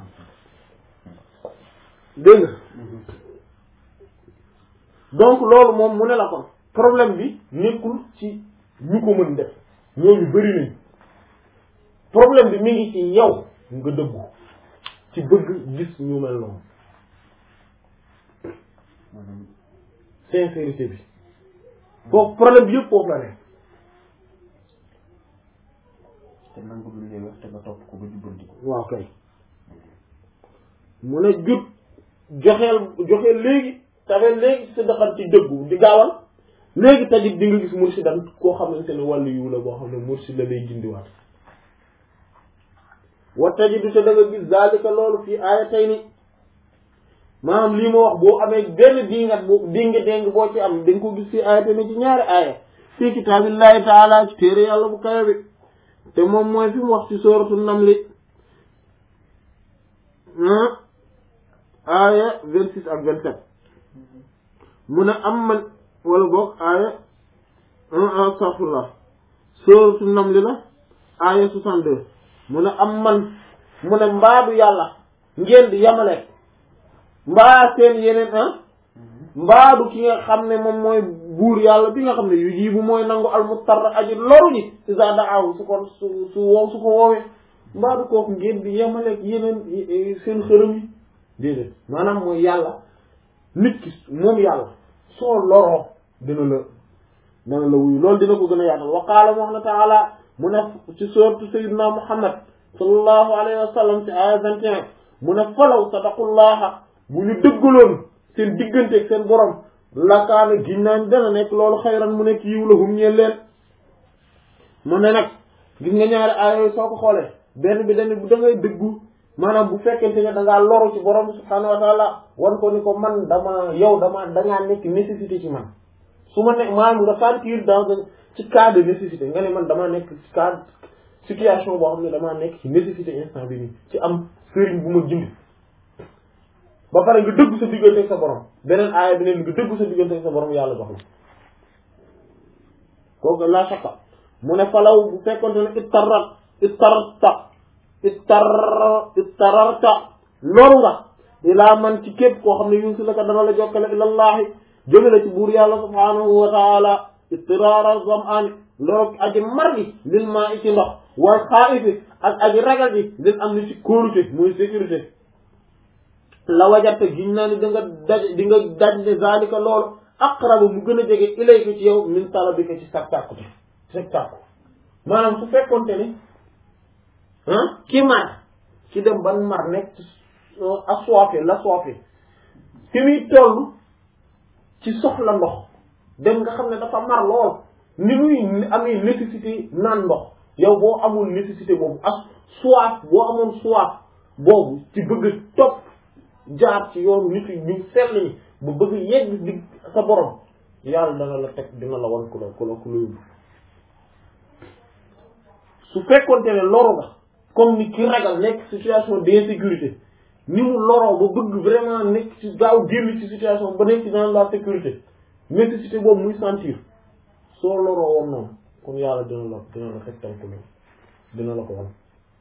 dégg nga donc loolu moom mu ne la kon problème bi nekkul ci ñu ko mën def ñooñu bëri nañ problème bi mi ngi ci yow nga dëggu ci bëgg gis ñu mel noonu maanaam sincérité bi foofu problème bi yëpp foofu la ne te nangu lu lay wax te nga topp ko ba jubbanti ko. waaw kay mu ne jut joxeel joxeel léegi tafee léegi sa daxan ci dëggu di gaawal léegi tajit di nga gis mursidan koo xamante ne wàllu yiw la boo xam ne mursid la day gindiwaat wa tajidu te da nga gis zalika loolu fii aaya tey ni maanaam lii ma wax boo amee benn dingat bu dinga déng boo ci am da nga ko gis fii aaya tey ni ci ñaari aaya fii kitaabillahi taala ci téere yàlla bu kawe bi te moom mooy fi mu wax ci sooratu namli aaya vingt six ak vingt sept mu ne am man wala boog aaya astaghfirullah sooratu namli la aaya soixante deux mu ne am man mu ne mbaadu yàlla ngeen di yamale mbaa seen yeneen ah mbaadu ki nga xam ne moom mooy buur yàlla bi nga xam ne yu jiibu mooy nangu almustarra aji loru ji isa daaw su ko su su wow su ko woowee mbaadu kooku ngeen di yemaleeg yeneen seen xërëm yi déedéet maanaam mooy yàlla nit ki moom yàlla soo loroo dina la dina la wuyu loolu dina ko gën a yaatal wa qaala mu wax na taala mu ne ci sourate sayyidina muhammad sallallahu alayhi wa sallam ci aya 21 mu ne falaw sadaqullaha bu ñu dëggaloon seen digganteeg seen borom lakaana giñ naan dana nekk loolu xayran mu nekk yiw la hum ñeen leen mu ne nag gis nga ñaari aaya yooyu soo ko xoolee benn bi dañ bu da ngay dëggu maanaam bu fekkente ne da ngaa loru ci borom subhaanahu wa taala wan ko ni ko man dama yow dama dangaa nekk nécessité ci man su ma nekk maanaam nga sentir dans un ci cas de nécessité nga ne man damaa nekk ci cas situation boo xam ne damaa nekk ci nécessité instant bi nii ci am sëriñ bu ma jënd ba pare nga dëgg sa diggante ak sa borom beneen aaya bi ne nga dëgg sa diggante ak sa borom yàlla jox la kooku la shakka mu ne falaw bu fekkonte ne ittarat ittarata ittar ittararta loru nga ilaa man ci képp koo xam ne yuusi la ka dana la jokkale ilallahi jóge la ci buur yàlla subhanahu wa taala ittiraara zam'an loru aji mar gi lil maa i ci ndox wal xaa'ifi ak aji ragal gi lil am ni ci kóolute muy sécurité la wajatte giñ naa ni da nga daj di nga daj ne zalika loolu aqrabu mu gën a jege ilayka ci yow min talabika ci sag tàkkute sag tàkku maanaam su fekkonte ni ah ki mar ki dem ban mar nekk assoiffé la soifé fi muy toll ci soxla ndox dem nga xam ne dafa mar lool ni muy amee nécessité naan ndox yow boo amul nécessité boobu as soif boo amoon soif boobu ci bëgg topp jaar ci yoon nit ñu sell ñi ba bëgg yegg di sa borom yàlla dana la teg dina la wan ku la ku la ku la yóbbu su fekkonte ne loru nga comme ni ki ragal nekk situation d'insécurité ni mu loroo ba bëgg vraiment nekk ci gaaw génn ci situation ba nekk ci dans la sécurité nécessité boobu muy sentir soo loroo woon noonu kon yàlla dina la dina la teg tànk loolu dina la ko wan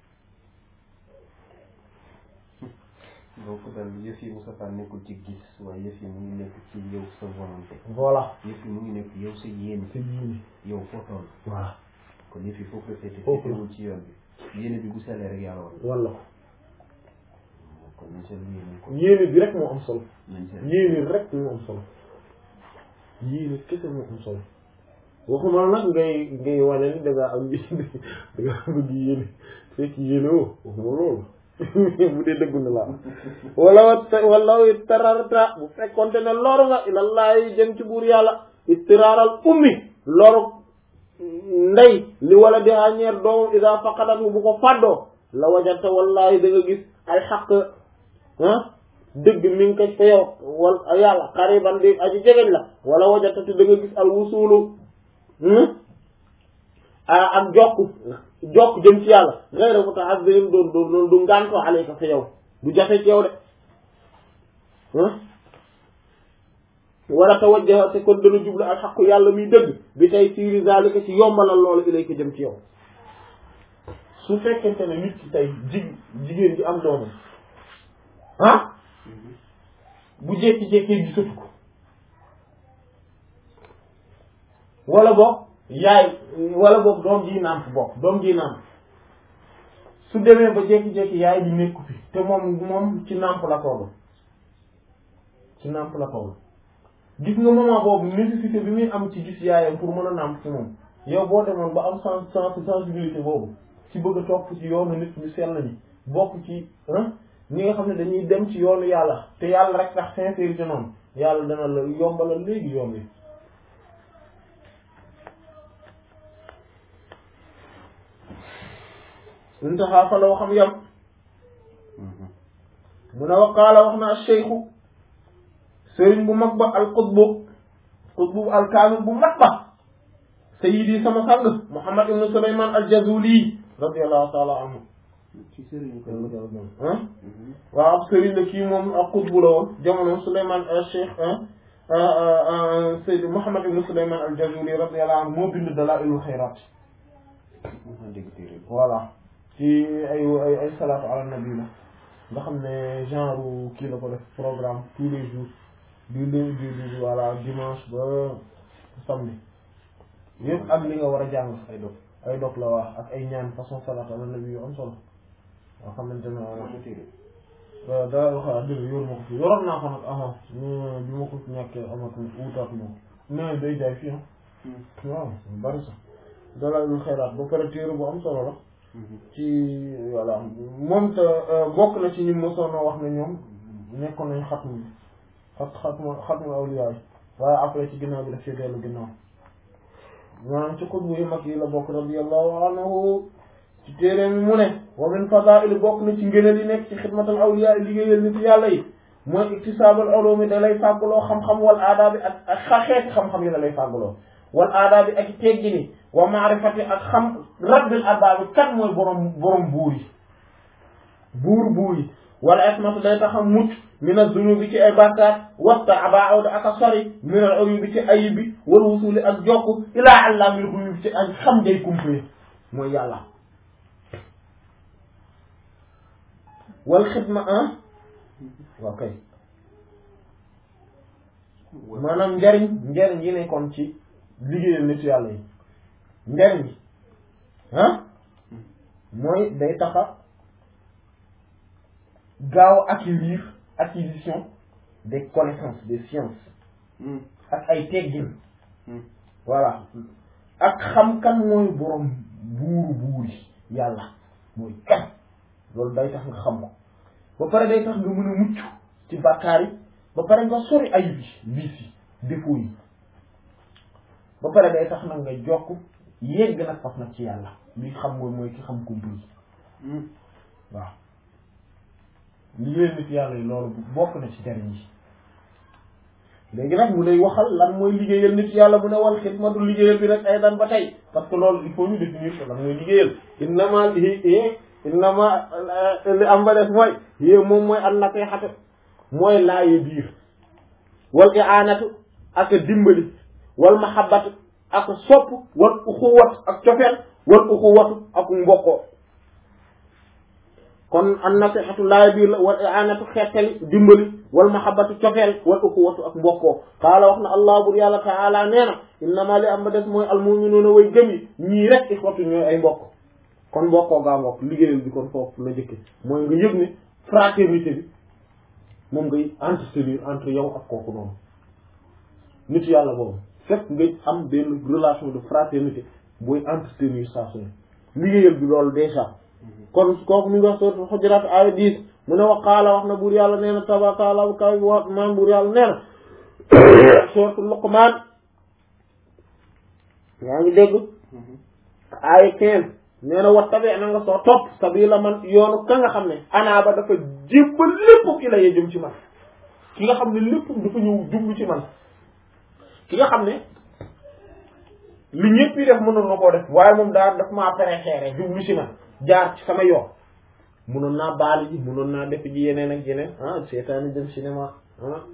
donc daal yëf yi Moustapha nekkul ci gis waaye yëf yi mu ngi nekk ci yow sa volonté voilà yëf yi mu ngi nekk yow sa yéene c'est yéene yow foo toll voilà kon yëf yi foofu la féete Foofu la. féetewul ci yoon bi yéene bi bu sellee rek yàlla war walla kon nañ seen yéene ko yéene bi rek moo am solo nañ seen yéene rek moo am solo yéene kese moo am solo waxuma nag ngay ngay wane ni da ngaa am yéene da ngaa bëgg yéene fekk yéene woo waxuma loolu bu dee dëggu na la wala wala tararta bu fekkonte ne loru nga ilallahi jëm ci buur yàlla istiraaral ummi loru ndey li wala di ñeer doomam ida faqadat bu ko fàddoo la wajata wallahi da nga gis ay xaq ah dëgg mi ngi ko fa yow wal yàlla xariban di aji jegeñ la wala wajata te da nga gis al wusulu ah ak jokk jokk jëm ci yàlla gayra muta'azzim doon doon doon du ngàntoo alayka fa yow du jafe ci yow de ah wala tawajjaha te kon dana jublu ak xaqu yàlla muy dëgg bi tey siiri zalika ci yombalal loolu ilayka jëm ci yow su fekkente ne nit ki tey jig jigéen ji am doomam ah bu jékki-jékkee gisatu ko wala boog yaay wala boog doom ji nàmp bokk doom ji nàmp su demee ba jékki-jékki yaay ji nekku fi te moom moom ci nàmp la toll ci nàmp la toll gis nga moment boobu nécessité bi muy am ci gis yaayam pour mën a nàmp ci moom yow boo demoon ba am sens sens sensibilité boobu ci bëgg a topp ci yoonu nit ñu sell ñi bokk ci ñi nga xam ne dañuy dem ci yoonu yàlla te yàlla rek tax sincérité noonu yàlla dana la yombalal léegi yoon wi intaha fa la waxam yam mu ne waqaala wax na alcheikhu sëriñ bu mag ba al qutbu qutbu al kaamil bu mag ba sayidi sama sang muhammad ibnu suleyman al jazuli radiallahu taala anhu ci sëriñ ko ah waaw ab sëriñ la kii moom ak qutbu la woon jamono suleyman al cheikh sayid muhammad ibnu suleyman al jazuli radiallahu anhu moo bind dalailul xayraat dégg téere bi voilà ci ay ay ay salaatu ala nabi la nga xam ne genre kii la ko def programme tous les jours du lundi du du voilà dimanche ba samedi yëpp ak li nga war a jàng ay dog ay dog la wax ak ay ñaan façon salaatu ala nabi yu am solo nga xamante ne am na téere waaw daa wax dëgg yor ma ko fi yoroon naa ko nag avant bi ma ko ñàkkee amatul wutaatu ma ko mais day jaay fii ah waaw bari sax Dalaa'ilul Xayraat ba pare téere bu am solo la ci voilà moom te bokk na ci ñi mosoon a wax ne ñoom nekkoon nañ xatmu bi xat xatmu xatmu awliyaa yi waaye après ci ginnaaw bi daf ci dellu ginnaaw maanaam ci xutbu yu mag yi la bokk radiyallahu anhu ci téere mi mu ne wa min fadaa'il bokk na ci ngëneel yi nekk ci xidmatal awliyaa yi liggéeyal nit yàlla yi mooy iktisaabal ulumi da lay fàggaloo xam-xam wal aadaabi ak ak xeeti xam-xam yi da lay fàggaloo wal aadaabi ak teggini wa maarifati ak xam rabbil arbaabi kan mooy borom borom buur yi buur buur yi wala ismatu day tax a mucc min az-zunubi ci ay bàkkaar wasta abaawda ak a sori min al-uyubi ci ayib bi wal wusuli ak jokk ilaa allaamil ghuyub ci ak xam day kumpe mooy yàlla wal xidma ah waaw kay maanaam njariñ njariñ yi nekkoon ci liggéeyal nit yàlla yi njariñ yi ah mooy day taxa gaaw acquérir acquisition des connaissances des sciences ak ay teggin voilà ak xam kan mooy borom buuru buuri yàlla mooy kan loolu day tax nga xam ko ba pare day tax nga mën a mucc ci bàkkaar yi ba pare nga sori ayib yi vices yi défauts yi ba pare day tax nag nga jokk yegg nag faf nag ci yàlla li xam mooy mooy ki xam ko bii waaw liggéey nit yàlla yi loolu bokk na ci jariñ yi léegi nag mu lay waxal lan mooy liggéeyal nit yàlla mu ne wal xidmatu liggéeyal bi nag ay dan ba tey parce que loolu il faut ñu définir ko lan mooy liggéeyal innama innama li am ba des mooy yé moom mooy an nasihatu mooy laaye biir wal i'anatu ak dimbali wal mahabbatu ak sopp wal uxuwat ak cofeel wal uxuwatu ak mbokkoo kon an nasihatu laaye biir la wal i'anatu xettali dimbali wal mahabbatu cofeel wal uxuwatu ak mbokkoo qaala wax na allah bur yàlla taala nee na innama li am ba des mooy almuminuuna way gëm yi ñii rek ixwatu ñooy ay mbokk kon mbokkoo gaa mbokk liggéeyal bi kon foofu la njëkke mooy nga yëg ne fraternité bi moom ngay entretenir entre yow ak kooku noonu nit yàlla boobu fekk ngay am benn relation de fraternité booy entretenir saa su ne liggéeyal bi loolu déjà kon kooku mi ngi wax sourate Hujurat aaya 10 mu ne waqaala wax na buur yàlla nee na tabataala bu kaw wa maam buur yàlla nee na sourate Luqman yaa ngi dégg aaya 15 nee na wa tabi na nga soo topp sabila man yoonu ka nga xam ne anaaba dafa jébbal lépp ki la yee jëm ci man ki nga xam ne lépp dafa ñëw jublu ci man ki nga xam ne li ñëpp yi def mënoon na koo def waaye moom daal daf maa préféré jublu ci man jaar ci sama yoon mënoon naa baali ji mënoon naa def ji yeneen ak yeneen ah seetaani dem cinéma ah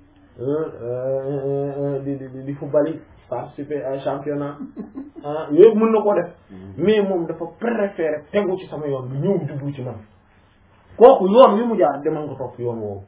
di di di football participer ay championnat ah yooyu mën na koo def mais moom dafa préféré tegu ci sama yoon bi ñëw jublu ci man kooku yoon wi mu jaar demal nga topp yoon woowu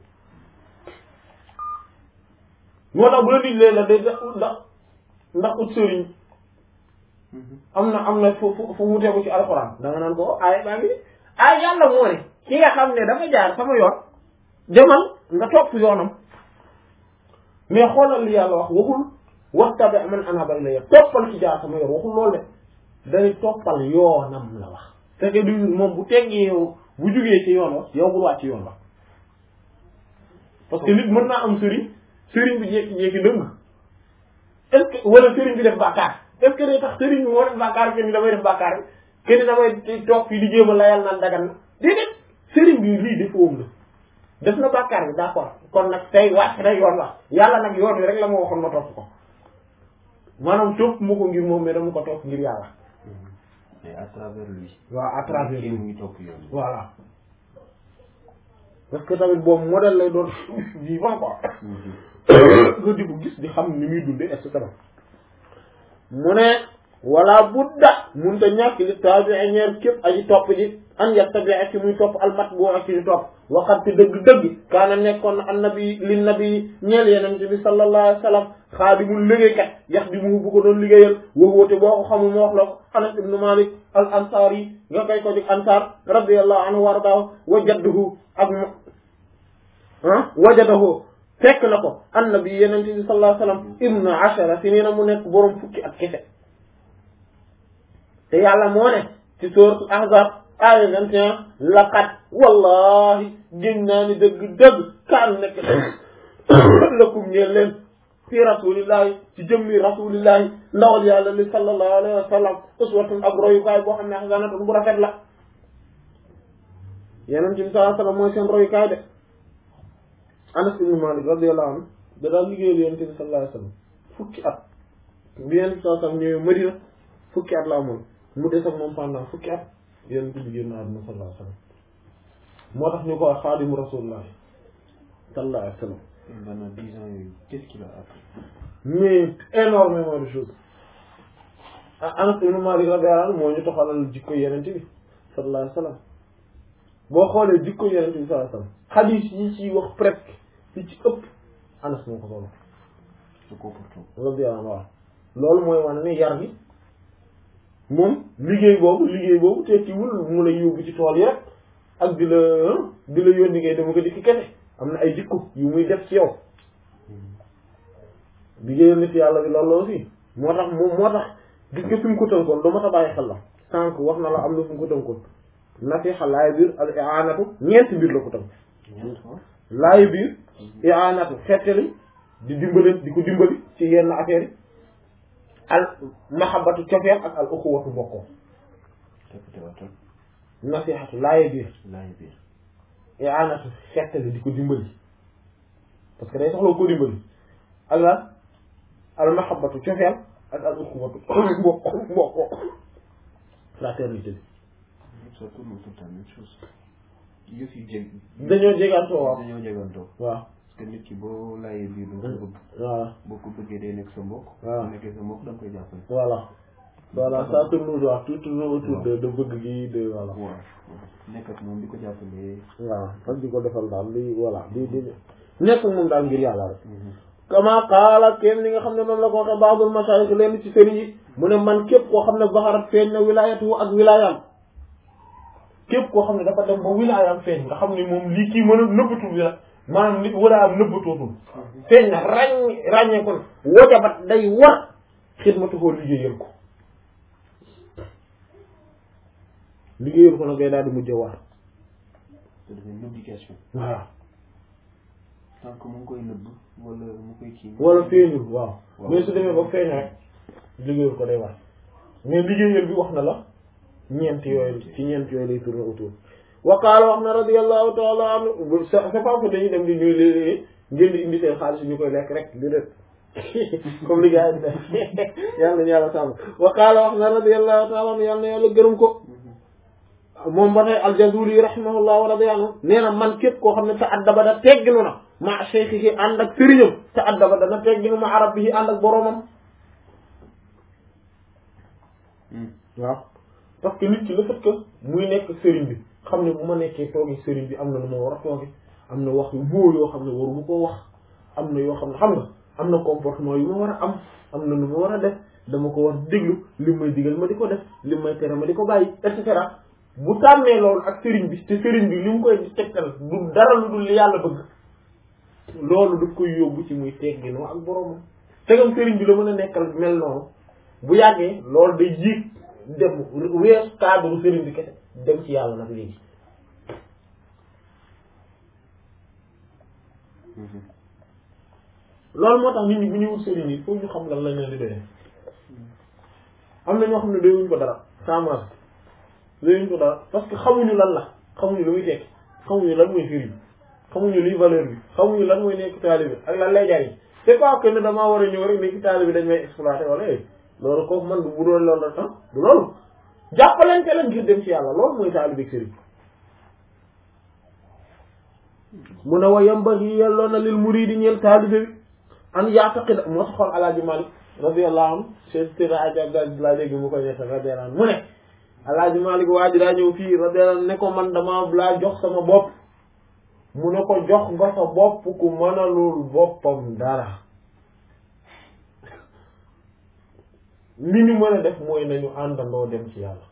moo tax bu la diglee la day ndax ndax ut sëriñ am na am na fu fu fu mu tegu ci alxuraan da nga naan ko ay baa ngi ay yàlla moo ne ki nga xam ne dafa jaar sama yoon demal nga topp yoonam mais xoolal li yàlla wax waxul wattabi man anaba ilayya toppal ci jaar sama yoon waxul loolu de day toppal yoonam la wax c'est que du moom bu teggee yow bu jugee ci yoon wax yow bul wàcc ci yoon wax parce que nit mën naa am sëriñ sëriñ bi jékki-jékki dëng est ce que wala sëriñ bi def bàkkaar est ce que day tax sëriñ bi moo def bàkkaar kenn damay def bàkkaar bi kenn damay toog fii di jéem a layal naan dagan na déedéet sëriñ bi lii defoom la def na bàkkaar bi d'accord kon nag tey wàcc na yoon wax yàlla nag yoon wi rek la ma waxoon ma topp ko maanaam topp ma ko ngir moom mais dama ko topp ngir yàlla mais à travers lui. waaw à travers kii lui mu ngi topp yoon bi. voilà parce que tamit boobu modèle lay doon vivant quoi nga di ko gis di xam ni muy dundee et cetera mu ne wala budda mun ta ñàkk li tabi'i ñeer képp aji topp ji an yattabi'a ci muy topp almatbu'a ci ñu topp waxat te dëgg-dëgg kaana nekkoon na annabi li nabi ñeel yenente bi sallallahu alayhi wa sallam xaadimul liggéeykat yax di mu bu ko doon liggéeyal wax woote boo ko xamul ma wax la ko anas ibnu malik al ansar yi nga koy ko jóg ansar radiyallahu anhu wa ardaahu wa jadduhu ak mo ah wajadahu fekk na ko annabi yenente bi sallallahu alayhi wa sallam ibnu ashara si nii na mu nekk boroom fukki ak kese te yàlla moo ne ci sourate ahzab aaya vingt et un laqad wallahi gén naa ni dëgg-dëgg kaan nekk lakum ñeen leen fi rasulillahi ci jëmmi rasulillahi ndawal yàlla li sallallahu alayhi wa sallam uswatun ab royukaay boo xam ne xasanatun bu rafet la yeneen ci bi sallallahu alayhi wa sallam mooy seen royukaay de Anas ibn Malik radiyallahu anhu da daal liggéeyal yeneen bi sallallahu alayhi wa sallam fukki at bi yeneen bi sallallahu alayhi wa sallam ñëwee Madina fukki at la amoon mu des ak moom pendant fukki at yeneen bi génn àdduna sallallahu alayhi wa sallam moo tax ñu ko wax xaadimu rasulullah sallallahu alayhi wa sallam pendant dix ans yooyu qu'est-ce qu'il a appris mais énormément de choses ah Anas ibn Malik radiyallahu anhu moo ñu toxalal jikko yeneen bi sallallahu alayhi wa sallam boo xoolee jikko yeneen bi sallallahu alayhi wa sallam xadiis yi ci wax presque yi ci ëpp Anas moo ko solo ce comportement radiyallahu anhu loolu mooy wane ne yar bi moom liggéey boobu liggéey boobu tekkiwul mu lay yóbbu ci tool yi rek ak di la di la yónni ngay dama ko dikk kese am na ay jikko yu muy def ci yow liggéeyal nit yàlla bi loolu la aussi moo tax moom moo tax gis nga fi mu ko tënkoon dama ta bàyyi xel la sànq wax na la am na fi mu ko tënkoon nasiha laay biir al i'anatu ñeenti biir la ko tënk ñeent fois laay biir i'anatu xettali di dimbali di ko dimbali ci yenn affaire yi al mahabbatu cofeel ak al uxuwatu bokkoo répété waatal nasihatu laaye biir laay biir i'anatu xettali di ko dimbali parce que day soxla ko dimbali ak la al mahabbatu cofeel ak al uxuwatu bokkoo bokkoo fraternité bi ça tourne autour de la même chose yëf yi jeg dañoo jegantoo waaw dañoo jegantoo waaw parce que nit ki boo laajee biir doo ko bëgg voilà boo ko bëggee day nekk sa mbokk waaw. bu nekkee sa mbokk da nga koy jàppale voilà voilà ça tourne waaw tout tourne autour de de bëgg gi de voilà waaw nekk ak moom di ko jàppale waaw ak di ko defal daal li voilà di di nekk ak moom daal ngir yàlla rek kama qaala kenn li nga xam ne noonu la ko waxee baadul masaayix leen ci sëriñ yi mu ne man képp koo xam ne zaharat feeñ na wilaayatu ak wilaayam képp koo xam ne dafa dem ba wilaayam feeñ nga xam ne moom lii kii mën a nëbbatu bi la maanaam nit war a am nëbbatootul feeñ na ràññ ràññee ko ne wajabat day war xidmatu koo liggéeyal ko liggéeyal ko nag day daal di mujj war te dafay une obligation voilà tant que mu ngi koy nëbb wala mu koy kii wala feeñul waaw Waaw. mais su demee ba feeñ rek liggéeyal ko day war mais liggéeyal bi wax na la ñeent yooyu ci ñeent yooyu lay tourner autour wa qaala wax na radiyallahu taala anhu c'est c'est pas que dañuy dem di ñuy léeg ngeen di indi seen xaalis ñu koy lekk rek di def comme li gars yi di def yàlla nañu yàlla sàmm wa qaala wax na radiyallahu taala anhu yàlla na yàlla gërëm ko moom ba tey aljazuli rahimahullah wa radiya anhu nee na man képp koo xam ne ta addaba da tegginu na ma cheikhihi ànd ak sëriñam ta addaba dana tegginu ma arabihi ànd ak boromam waaw parce que nit ki le fait que muy nekk sëriñ bi xam ne bu ma nekkee toogi sëriñ bi am na lu ma war a toogi am na wax yu boo yoo xam ne waru mu koo wax am na yoo xam ne xam nga am na comportement yu ma war a am am na lu ma war a def dama ko war déglu li may digal ma di ko def li may tere ma di ko bàyyi et cetera bu tàmmee loolu ak sëriñ bi te sëriñ bi li mu koy tegtal du dara lu dul li yàlla bëgg loolu daf koy yóbbu ci muy tegginoo ak boromam tegam sëriñ bi la mën a nekkal mel noonu bu yàggee loolu day yéeg dem wees cadre sëriñ bi kese dem ci yàlla nag léegi loolu moo tax nit ñi bu ñuy wut sëriñ yi foofu ñu xam lan lañ leen di doyee am na ñoo xam ne doyuñ ko dara sans doyuñ ko dara parce que xamuñu lan la xamuñu lu muy tekki xamuñu lan mooy sëriñ xamuñu luy valeur bi xamuñu lan mooy nekk taalibe ak lan lay jariñ c'est pas que ne damaa war a ñëw rek nekk taalibe dañ may exploiter wala eh loolu kooku man bu doon loolu la tax du loolu jàppalante la ngir dem ci yàlla loolu mooy taalibe ak sëriñ mu ne wa yambaghi yelloo na lil muridi ñeel taalibe bi an yaataqida moo tax xool alaaji Malik radiyallahu anhu seen tëra ajab laa dégg mu koy nekk radiyallahu anhu mu ne alaaji Malik waa ji daa ñëw fii radiyallahu anhu ne ko man dama laa jox sama bopp mu ne ko jox nga sa bopp ku mënalul boppam dara li ñu mën a def mooy nañu àndandoo dem ci yàlla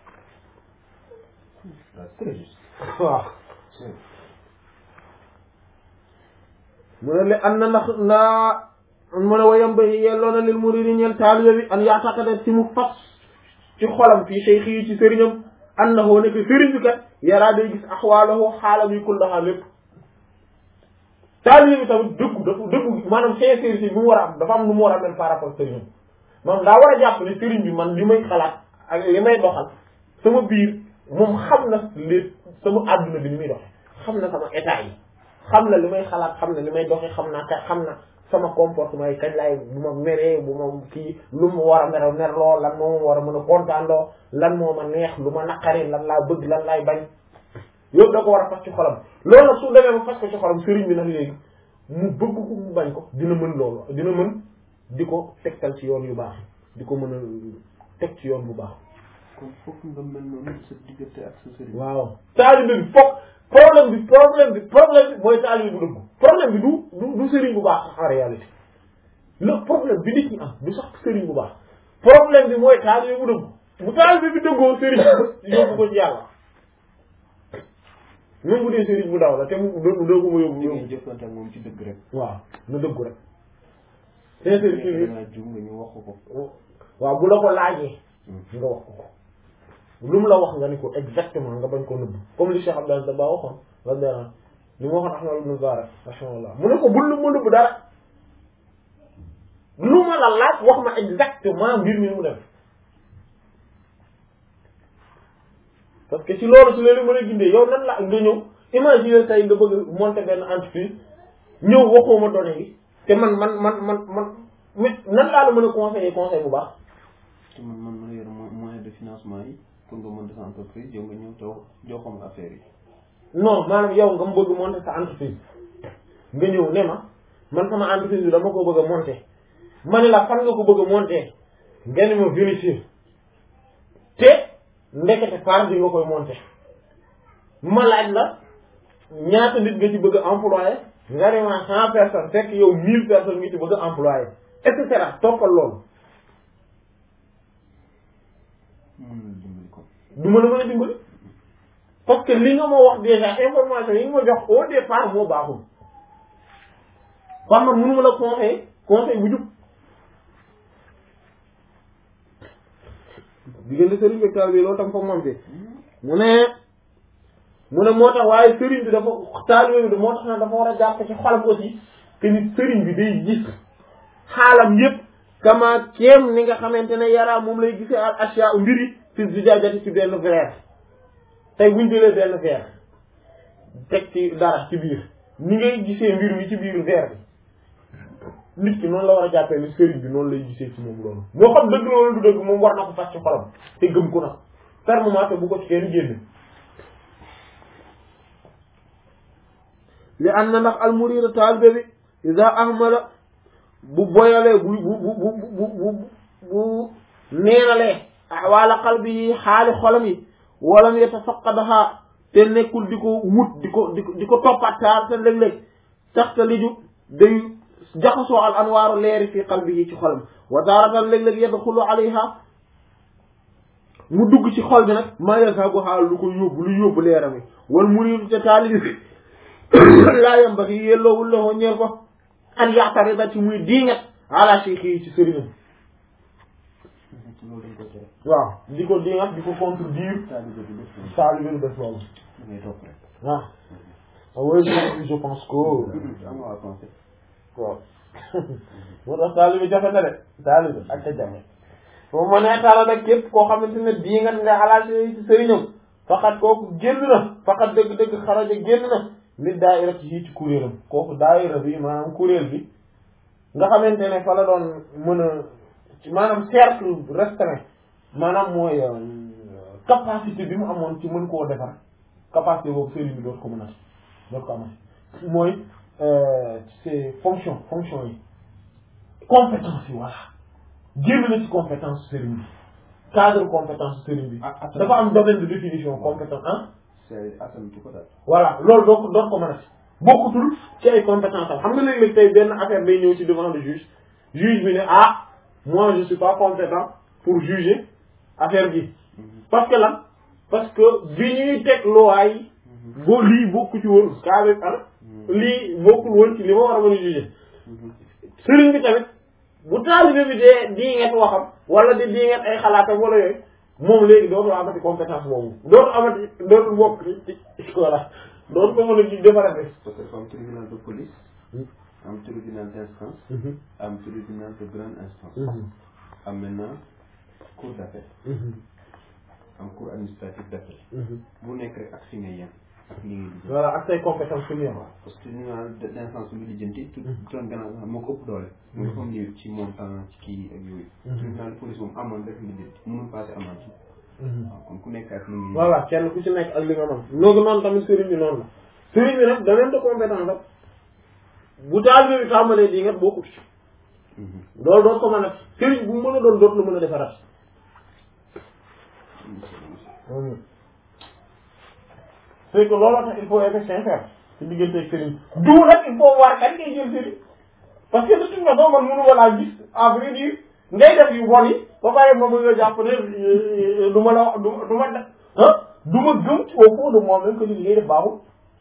très juste waaw mu ne le an na ndax ndaa mu ne wayam ba yelloo na lil muridi ñeel taalibe bi an yaataqada ci mu fas ci xolam fii cheikh yi ci sëriñam an na hoo nekk sëriñ bi kat yaraa day gis axwaalahu xaalam yi kullaha lépp taalibe bi tamit dëggu dafa dëggu maanaam sincérité bi mu war a am dafa am lu mu war a mel par rapport sëriñam maanaam daa war a jàpp ne sëriñ bi man li may xalaat ak li may doxal sama biir moom xam na li sama àdduna bi ni muy doxe xam na sama état yi xam na li may xalaat xam na li may doxe xam naa ka xam na sama comportement yi kañ laay bu ma meree bu ma kii lu ma war a mer merloo lan moo ma war a mën a kontaanloo lan moo ma neex lu ma naqari lan laa bëgg lan laay bañ yóbbu da ko war a fas ci xolam loolu nag su demee ba fas ko ci xolam sëriñ bi nag léegi mu bëgg ko mu bañ ko dina mën loolu dina mën di ko tegtal ci yoon yu baax di ko mën a teg ci yoon bu baax kon fokk nga mel noonu sa diggante ak sa sëriñ waaw taalibe bi foog problème bi problème bi problème bi mooy taalibe bu dëgg problème bi du du du sëriñ bu baax sax en réalité le problème bi nit ñi am du sax sëriñ bu baax problème bi mooy taalibe bu dëgg bu taalibe bi dëggoo sëriñ yóbbu ko ci yàlla même bu dee sëriñ bu daw la te mu doo doo ko ma yóbbu di ngay yóbbu jëflante ak moom ci dëgg rek waaw na dëggu rek sincérité bi dangaa jum nga ñu wax ko ko waaw bu la ko laajee nga wax ko ko lu mu la wax nga ni ko exactement nga bañ ko nëbb comme li Cheikh Abdel Dabba waxoon radiyallahu anhu li mu waxoon Ahmad ibn Mubarak rahimahullah mu ne ko bul lu ma nëbb dara lu ma la laaj wax ma exactement mbir mi mu def parce que ci loolu su leen mën a gindee yow nan la nga ñëw imaginer tey nga bëgg monter benn entreprise ñëw waxoo ma données yi te man man man man man mais nan laa la mën a conseiller conseil bu baax te man man ma yor mo- moyen de financement yi pour nga monter sa entreprise yow nga ñëw te joo xam affaire yi non maanaam yow nga bëgg monter sa entreprise nga ñëw ne ma man sama entreprise bi dama ko bëgg a monter ma ne la fan nga ko bëgg a monter nga ne ma vérifier te ndekete par bi nga koy monter ma laaj la ñaata nit nga ci bëgg a employé nga ne ma cent personnes fekk yow mille personnes nga ci bëgg a employé et cetera toppal loolu mën na dimbali ko du ma la mën a dimbali parce que li nga ma wax déjà information yi nga ma jox au départ moo baaxul par man mënu ma la conseil conseil bu jub diggante sëriñ bi taal bi loolu tam foog moom fi mu ne mu ne moo tax waaye sëriñ bi dafa taalibe bi moo tax na dafa war a jàpp ci xolam aussi que ni sëriñ bi day gis xaalam yépp kama kéem ni nga xamante ne yaraa moom lay gisee al asya mbiri fi zijaajati ci benn verre tey buñ jëlee benn verre teg ci dara ci biir ni ngay gisee mbir mi ci biir verre bi nit ki noonu la war a jàppee ni sëriñ bi noonu lay gisee ci moom loolu moo xam dëgg loolu du dëgg moom war na ko fas ci xolam te gëm ko nag fermement te bu ko ci kenn génne li am na ndax almurida taalibe bi ida ahmala bu boyalee bu bu bu bu bu bu bu neenalee ahwaala qalbi yi xaali xolam yi walam yatafaqadaha te nekkul di ko wut di ko di ko di ko toppattaar te léeg-léeg sax te liju day jaxasoo al anwaaru leeri fi qalbi yi ci xolam wa taaratan léeg-léeg yadxulu alayha mu dugg ci xol bi nag maa yazhabuha lu ko yóbbu lu yóbbu leeram yi wal muridu te taalibi bi laa yambaxi yelloowul la ñeel ko an yaxtarida ci muy diingat ala cheikh yi ci sëriñam loolu dañ ko tere waaw di ko diingat di ko contredire taalibe bi def loolu taalibe bi def loolu da ngay topp rek ah oui je je pense que am nga pensé waaw moo tax taalibe jafe na de taalibe ak ca jafe foofu ma nee taala nag képp koo xamante ne diingat nga ala cheikh yi ci sëriñam faqat kooku génn na faqat dëgg-dëgg xaraja génn na nit daayira ci ci kuréelam kooku daayira bi maanaam kuréel bi nga xamante ne fa la doon mën a maanaam cercle restreint maanaam mooy capacité bi mu amoon ci mën koo defar capacité boobu sëriñ bi dootu ko mën a dootu ko amati mooy c'est fonction fonction yi compétence yi voilà génn na ci compétence sëriñ bi cadre compétence sëriñ bi Ah, ah, dafa am domaine de définition compétence ah c'est asantu ko daal voilà loolu doo ko doo ko mën a bokkutul ci ay compétence am xam nga léeg-léeg tey benn affaire day ñëw ci devant le juge juge bi ne ah moi je suis pas compétent pour juger affaire bi parce que lan parce que bi ñuy teg loi yi boo lii bokku ci woon kaa bi ar lii bokkul woon ci li ma war a mën a juger sëriñ bi tamit bu taalibe bi dee di nget waxam wala di di nget ay xalaatam wala yooyu moom léegi dootu amati compétence boobu dootu amati dootu bokk ci ci voilà dootu ko mën a ci defaree parce que dafa am tribunal de police am tribunal d'instance am tribunal de grande instance am maintenant cour d'appel am cour administrative d'appel bu nekk rek ak fi nga yem ak li ngay lijjanti voilà ak say compétence fi mu yem parce que tribunal d'instance bi lijjanti tout doon gannaaw sax moo ko ëpp doole mu dafa am lii ci montant ci kii ak yooyu tribunal de police moom amoon rek lijjanti mënul passé amende waaw kon ku nekk ak li ngay voilà kenn ku ci nekk ak li nga mën noogi noonu tamit sëriñ bi noonu la sëriñ bi nag domaine de compétence la bu taalibe bi tàmbalee di nga bokkut ci loolu doon ko mën a sëriñ bu mën a doon dootu la mën a defaraat c'est que loolu tax il faut être sincère ci diggante ak sëriñ du nag il faut war kan ngay jël sëriñ parce que de toute façon man mënu ma laa gis à vrai dire ngay def yu bon yi ba pare ma bëgg a jàpp ne du ma la du du ma def ah du ma gëm ci au fond de moi-même que li ngay def baaxul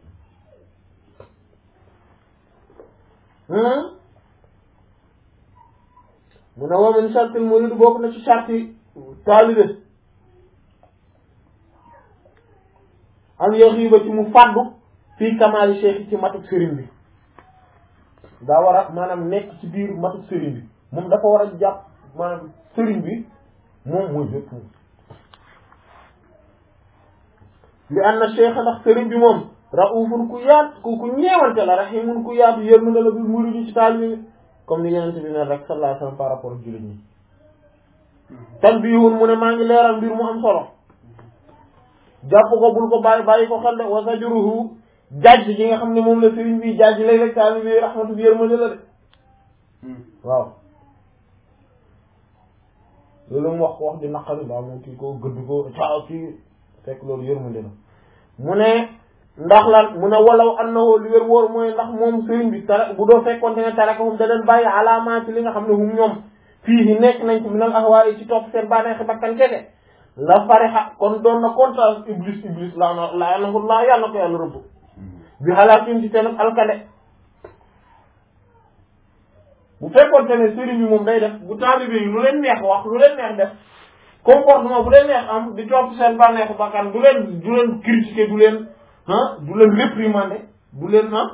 mu ne wa min shartil murid bokk na ci sharti taalibe am yaxiiba ci mu fàddu fii kamaali cheikh ci matuk sëriñ bi daa war a maanaam nekk ci biir matuk sëriñ bi moom dafa war a jàpp maanaam sëriñ bi moom mooy bépp moom li anna cheikh ndax sëriñ bi moom raufun ku yaat ku ku ñeewante la rahimun ku yaatu yërmande la bi muridi ci taalibe bi comme ni yenente bi ne rek sallallahu alayhi wasallam par rapport ak jullit ñi tan bii wun mu ne maa ngi leeral mbir mu am solo jàpp ko bul ko bàyyi bàyyi ko xel de wa sajruhu jajj gi nga xam ne moom la sëriñ bi jajj lay rek taali bi rahmatu bi yërmande la de waaw loolu mu wax ko wax di naqari ba moom kii ko gëdd ko caaw kii fekk loolu yërmande la mu ne ndax lan mu ne walaw annahu li wér wóor mooy ndax moom sëriñ bi tara bu doo fekkoonte ne tarakahum da leen bàyyi alaamaa ci li nga xam ne hum ñoom fii yi nekk nañ ci minal ahwaa ci topp seen bànneexi bakkan kese la farixa kon doon na kontaan iblis iblis laa na laa nangu laa yàlla na ko yàlla rëbb bi xalaatim ci seen alkade bu fekkoonte ne sëriñ bi moom day def bu taalibe yi lu leen neex wax lu leen neex def comportement bu leen neex am di topp seen bànneexu bakkan du leen du leen critiquer du leen ah du leen réprimander du leen ah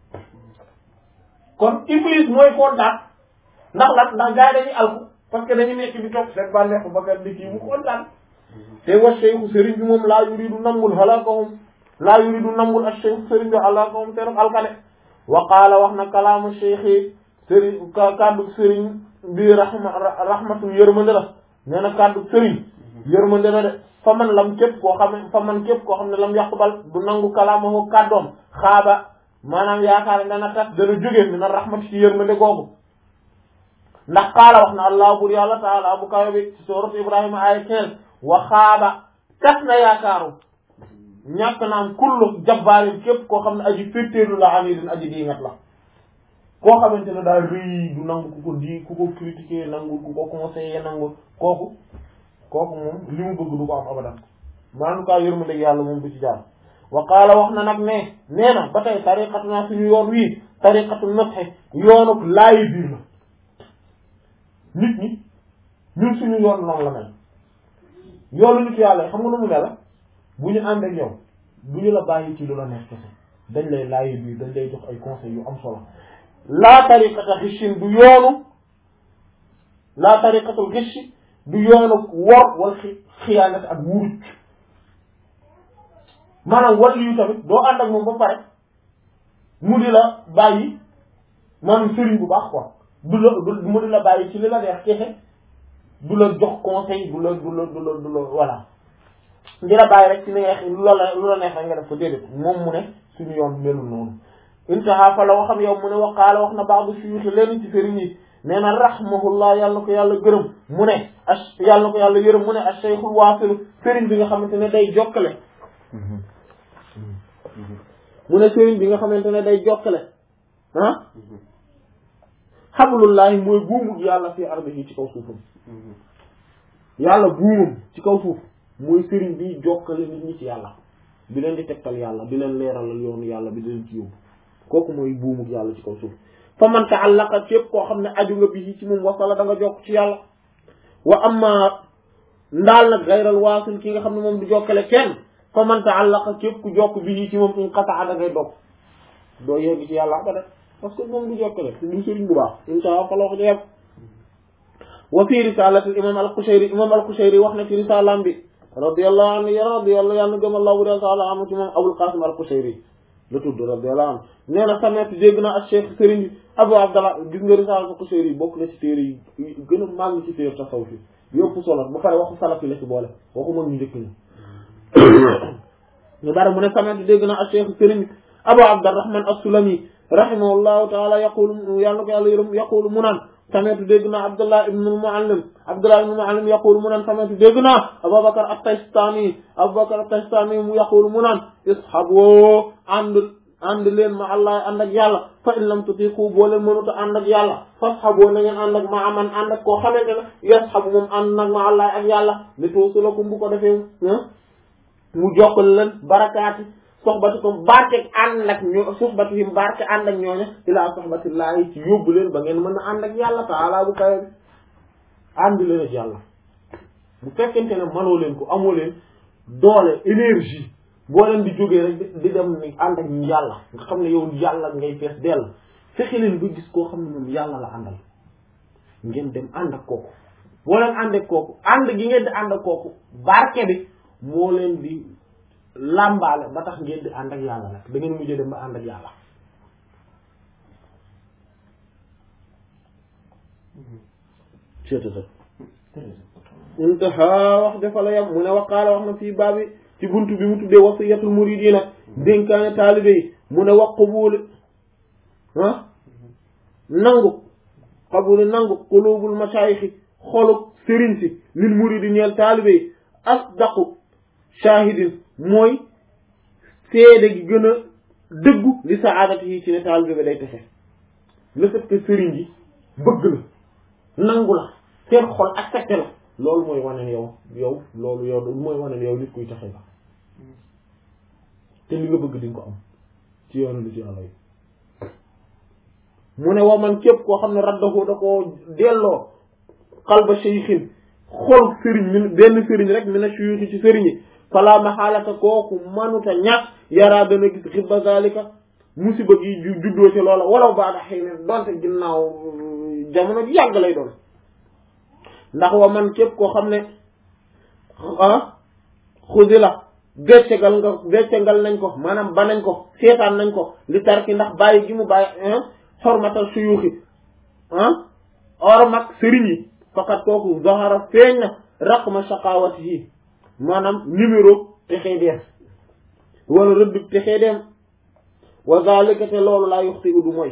kon iblis mooy kontaan ndax lan ndax gars yi dañuy alku parce que dañu nekk di topp seen bànneexu bakkan di kii mu kontaan te wa cheikhu sëriñ bi moom laa yuridu nambul halakahum laa yuridu nambul ak cheikhu sëriñ bi halakahum seen alkane wa qaala wax na kalaamu cheikhi sëriñ kàddu sëriñ bi rahma rahmatu yërmande la nee na kàddu sëriñ yërmande la de fa man lam képp koo xam ne fa man képp koo xam ne lam yaqbal du nangu kalaamahu kàddoom xaaba maanaam yaakaar ne dana tas dana jóge mi na rahmatu ci yërmande googu ndax qaala wax na allah bur yàlla taala bu kawe bi ci sourate ibrahima aya quinze wa xaaba tas na yaakaaru ñàkk naam kullu jabbaarin képp koo xam ne aji féttéerlu la anidin aji diingat la koo xamante ne daal rëy du nangu ku ko di ku ko critiquer nangu ku ko conseiller nangu kooku kooku moom li mu bëgg du ko am abadan maanaam kaa yërmande yàlla moom du ci jaar wa qaala wax na nag ne nee na ba tey tariqatu naa suñu yoon wii tariqatu nafxe yoonuk laayi biir la nit ñi ñun suñu yoon noonu la mel yoonu nit yàlla xam nga nu mu ne la bu ñu ànd ak yow du ñu la bàyyi ci lu la neex kese dañ lay laayi biir dañ lay jox ay conseils yu am solo laa tariqata xishin du yoonu laa tariqatul xishi du yoonu wor wala xi xiyaanat ak wuruj maanaam wàllu yu tamit doo ànd ak moom ba pare mu di la bàyyi maanaam sëriñ bu baax quoi du la du mu di la bàyyi ci li la neex kese du la jox conseil du la du la du la du la voilà di la bàyyi rek ci li neex lu la lu la neex rek nga def ko déedéet moom mu ne suñu yoon melul noonu intaha fa la waxam yow mu ne waqaala wax na baax bu suyuxi leen ci sëriñ yi nee na rahmahullah yàlla ko yàlla gërëm mu ne a yàlla ko yàlla yërëm mu ne a cheikhul waasilu sëriñ bi nga xamante ne day jokkale mu ne sëriñ bi nga xamante ne day jokkale ah xablullahi mooy buumug yàlla fi ardihi ci kaw suufam yàlla buumam ci kaw suuf mooy sëriñ bi jokkale nit ñi ci yàlla bi leen di tegtal yàlla di leen leeralal yoonu yàlla bi di leen ci yóbbu kooku mooy buumug yàlla ci kaw suuf fa man ta'allaqa képp koo xam ne aju nga bi ci moom wasala da nga jokk ci yàlla wa amma ndaal nag gayral waasil ki nga xam ne moom du jokkale kenn fa man ta'allaqa képp ku jokk bi ci moom in qata'a da ngay dog doo yegg ci yàlla ba def parce que moom du jokkale du sëriñ bu baax inta fa la wax jeex wa fi risalati imam al-Qushayri imam al-Qushayri wax na ci risalam bi radiyallahu anhu ya radiyallahu yàlla gëm Allah bu taala am ci moom Abul Qasim al-Qushayri la tudd radiyallahu anhu nee na samet dégg na ak cheikh sëriñ bi Abu Abdallah gis nga risaala al-Qushayri bokk na ci téere yi gën a màgg ci téere tasawuf yi yëpp solo ba pare waxu salaf yi la ci boole waxu mag ñu njëkk ñi ñu bari mu ne samet dégg na ak cheikh sëriñ bi Abu Abdurrahman as-Sulami rahimahullahu taala yaqulu yàlla ko yàlla yërëm yaqulu mu naan sametu dégg naa Abdullah ibn al-Muallim Abdullah ibn al-Muallim yaqulu mu naan sametu dégg naa Abubakar at-Taystani Abubakar at-Taystani mu yaqulu mu naan ishabu ànd ànd leen ma Allah ànd ak yàlla fa in lam tutiqu boo leen mënut a ànd ak yàlla fashabu na ngeen ànd ak ma aman ànd ak koo xamante ne yashabu moom ànd nag ma Allah ak yàlla li tuusulakum bu ko defee mu jokkal leen barakaati soxbatikum barkeeg ànd ak ñoo soxbatihim barke ànd ak ñooñu ilaa soxbatillaahi ci yóbbu leen ba ngeen mën a ànd ak yàlla taala bu kawe bi ànd leen ak yàlla bu fekkente ne mënoo leen ko amoo leen doole énergie boo leen di jógee rek di dem ni ànd ak ñu yàlla nga xam ne yow yàlla ngay fees dell fexe leen ba gis koo xam ne moom yàlla la àndal ngeen dem ànd ak kooku boo leen ànd ak kooku ànd gi ngeen di ànd ak kooku barke bi moo leen di làmbaale ba tax ngeen di ànd ak yàlla nag da ngeen mujjee dem ba ànd ak yàlla cetata intaha wax dafa la yam mu ne waqaala wax na fii baabi ci ci buntu bi mu tuddee wasiyatul muridina dénkaane taalibe yi mu ne wax qabuul ah nangu qabuul nangu qulubul mashaayixi xoluk sëriñ si lil muridi ñeel taalibe yi asdaqu shahidin mooy seede gi gën a dëggu li saadati yi ci ne taalibe bi day texe le fait que sëriñ yi bëgg la nangu la seen xol accepté la loolu mooy wane yow yow loolu yow mooy wane yow nit kuy taxe la te li nga bëgg di nga ko am ci yoonu li ci yàlla yi mu ne wa man képp koo xam ne raddahu da koo delloo xalba shaykhin xol sëriñ mi benn sëriñ rek mi na suyuxi ci sëriñ yi fala maxaalata kooku manuta ñàkk yaraa dana gis xibba zalika musiba gi juddoo ci loola walaw baada xëy ne donte ginnaaw jamono ji yàgg lay doon ndax wa man képp koo xam ne ah xusi la beccegal nga beccegal nañ ko maanaam ba nañ ko seetaan nañ ko li tarki ndax bàyyi gi mu bàyyi xormatal suyuxi ah ormak sëriñ yi fakat kooku zahara feeñ na raqma shaqawati yi maanaam numéro texee deem wala rëdd texee deem wa zalika te loolu laa yuxti udu mooy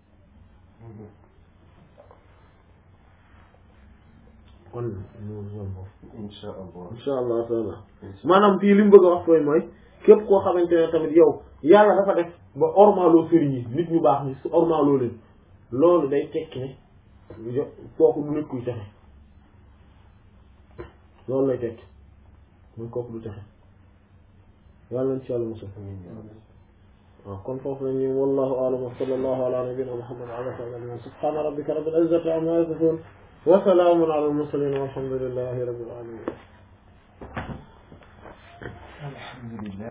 kon insha allah insha allah taala maanaam fii li mu bëgg a wax fooy mooy képp koo xamante ne tamit yow yàlla dafa def ba ormaloo sëriñ yi nit ñu baax ni su ormaloo leen loolu day tekki ne kooku du nit kuy texe loolu lay tekki mooy kooku du texe yàlla nañ ci yàlla mosal waaw kon foofu la ñu wallahu a'lam wa sallallahu ala nabiyyina muhammad wa ala alihi subhana rabbika rabbil izzati amma yasifun wa salamun ala al mursalin walhamdulillahi rabbil alamin alhamdulillah